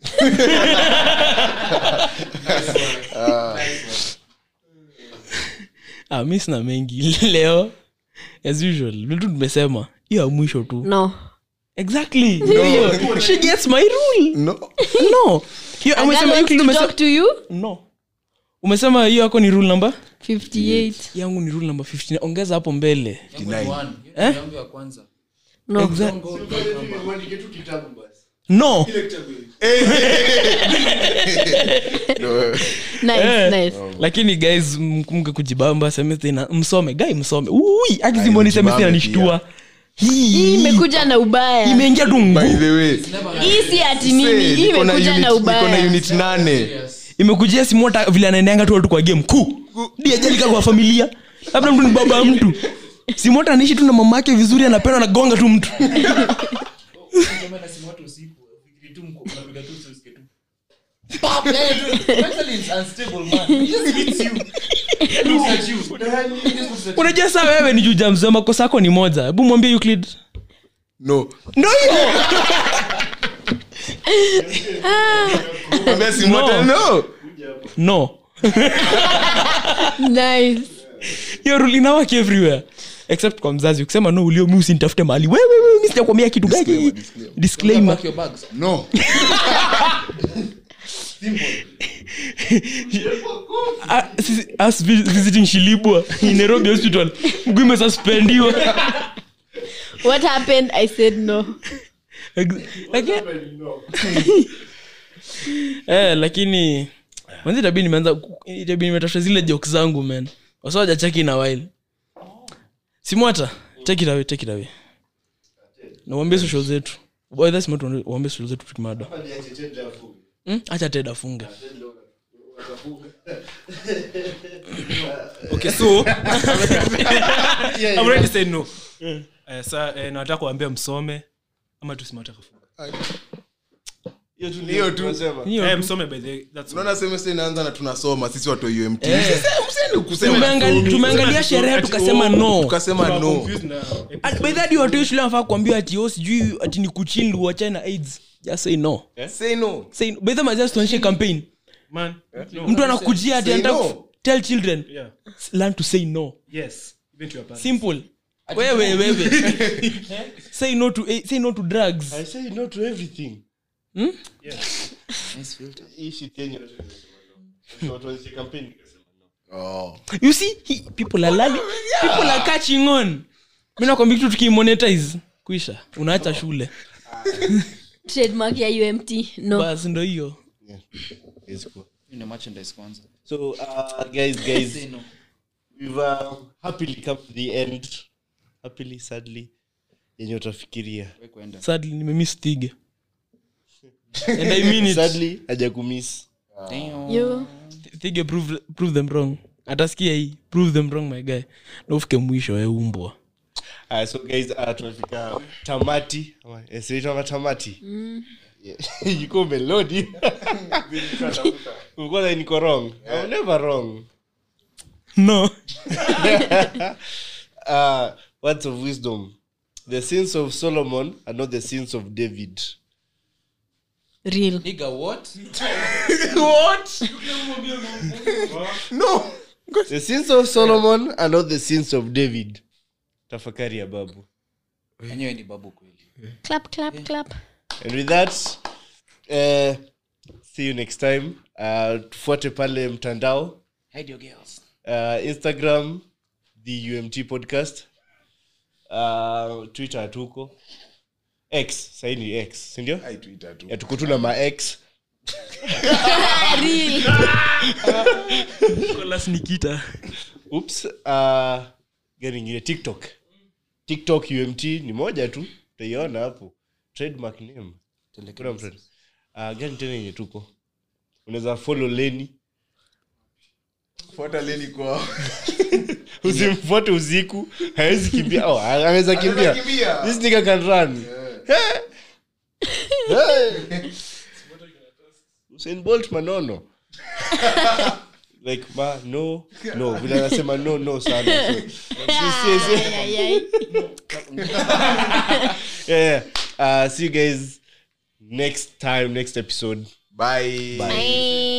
ah, mi sina mengi leo as usual vile tu tumesema hiyo ya mwisho tu no exactly Hiyo. she gets my rule no no hiyo A girl umesema hiyo wants kitu to umesema talk to you no umesema hiyo yako ni rule number 58 yangu ni rule number 15 ongeza hapo mbele Eh? no Exact- no no nice Eh. nice lakini guys mkumke kujibamba semester ina msome gai msome ui akizimoni semester mjibambe inanishtua hii hii imekuja na ubaya imeingia tu by ngu the way hii si ati nini say, hii niko na imekuja unit- na niko na ubaya unit nane imekujia simota vile anaendeanga tu watu kwa game kuu diajalika kwa familia labda mtu ni baba ya mtu simota anaishi tu na mama yake vizuri anapenda anagonga tu mtu unajua saa wewe ni juja mzee makosa yako ni moja hebu mwambie euclid no ndo hiyo Mwambie Simota, no no nice hiyo rule inawaki everywhere except kwa mzazi ukisema no ulio mi usinitafute mahali wewe wewe mi sijakwambia kitu gani disclaimer no Ah, sisi- us vi- visiting shilibwa in nairobi hospital mguu imesuspendiwa what happened i said no Ex- lakini- eh, lakini manzi tabii nimeanza tabii nimetafuta zile jok zangu man wasawaja cheki na while simwata take it away take it away na uambie social zetu Boy, that's not one- uambie social zetu tukimada Hmm? acha ted afunge okay so I'm ready to say no Eh, sa eh, nataka kuambia msome ama tusimataka hiyo tu eh, msome by the way, that's all. unaona semester inaanza na tunasoma sisi watu wa umt Sasa, msiende kusema Tumeangali- tumeangalia sherehe tukasema no tukasema no Confused na At- by that watu shule wanafaa kuambia ati oh, sijui ati ni kuchindu wachane na aids just say no say no say no. by the way, just tuonyeshe campaign man no. mtu anakujia ati Say anataka no. ku- tell children yeah learn to say no yes even to your parents simple wewe wewe say no to eh, say no to drugs I say no to everything. yes Hii shit yenyu. Watu wanzi campaign. oh you see he, people are learning people are catching on mimi nakwambia kitu tukimonetize kuisha unaacha shule trademark ya umt no basi ndo hiyo It's cool. Ni merchandise kwanza. So, uh, guys, guys, we've uh, happily come to the end. Happily, sadly, yenye utafikiria. We kwenda. sadly nimemiss tige and i mean it Sadly, haja kumiss. Damn. yo Thige prove, prove them wrong atasikia hii prove them wrong my guy na ufike mwisho eumbwa Uh, so guys, uh, tunafika tamati. Ama, eh, si inaitwa tamati. Yeah. Yuko melodi. Ulikuwa na niko wrong. I'm never wrong. no uh, words of wisdom. The sins of Solomon are not the sins of David. real Nigga, what? no The sins of Solomon are not the sins of David. Tafakari ya babu. Enyewe ni babu kweli. clap clap clap And with that, uh, see you next time. Uh, tufuate pale mtandao. Hide your girls. uh, instagram the umt podcast uh, twitter hatuko x saini x sindio Ai, Twitter tu. ya tuko tu na max Real. Nicholas Nikita. oops uh, gani ingine tiktok tiktok umt ni moja tu utaiona hapo trademark name Kuna mtu- uh, gani tena yenye tuko unaweza follow leni Fuata leni kwao. usimfuate usiku hawezi kimbia oh, anaweza kimbia Anaweza kimbia. this nigga can run Hey. Hey. Usain Bolt manono like ma no no vile anasema no no sana so, si, si, si. Ay, ay, ay. yeah, yeah. Uh, see you guys next time next episode Bye. Bye.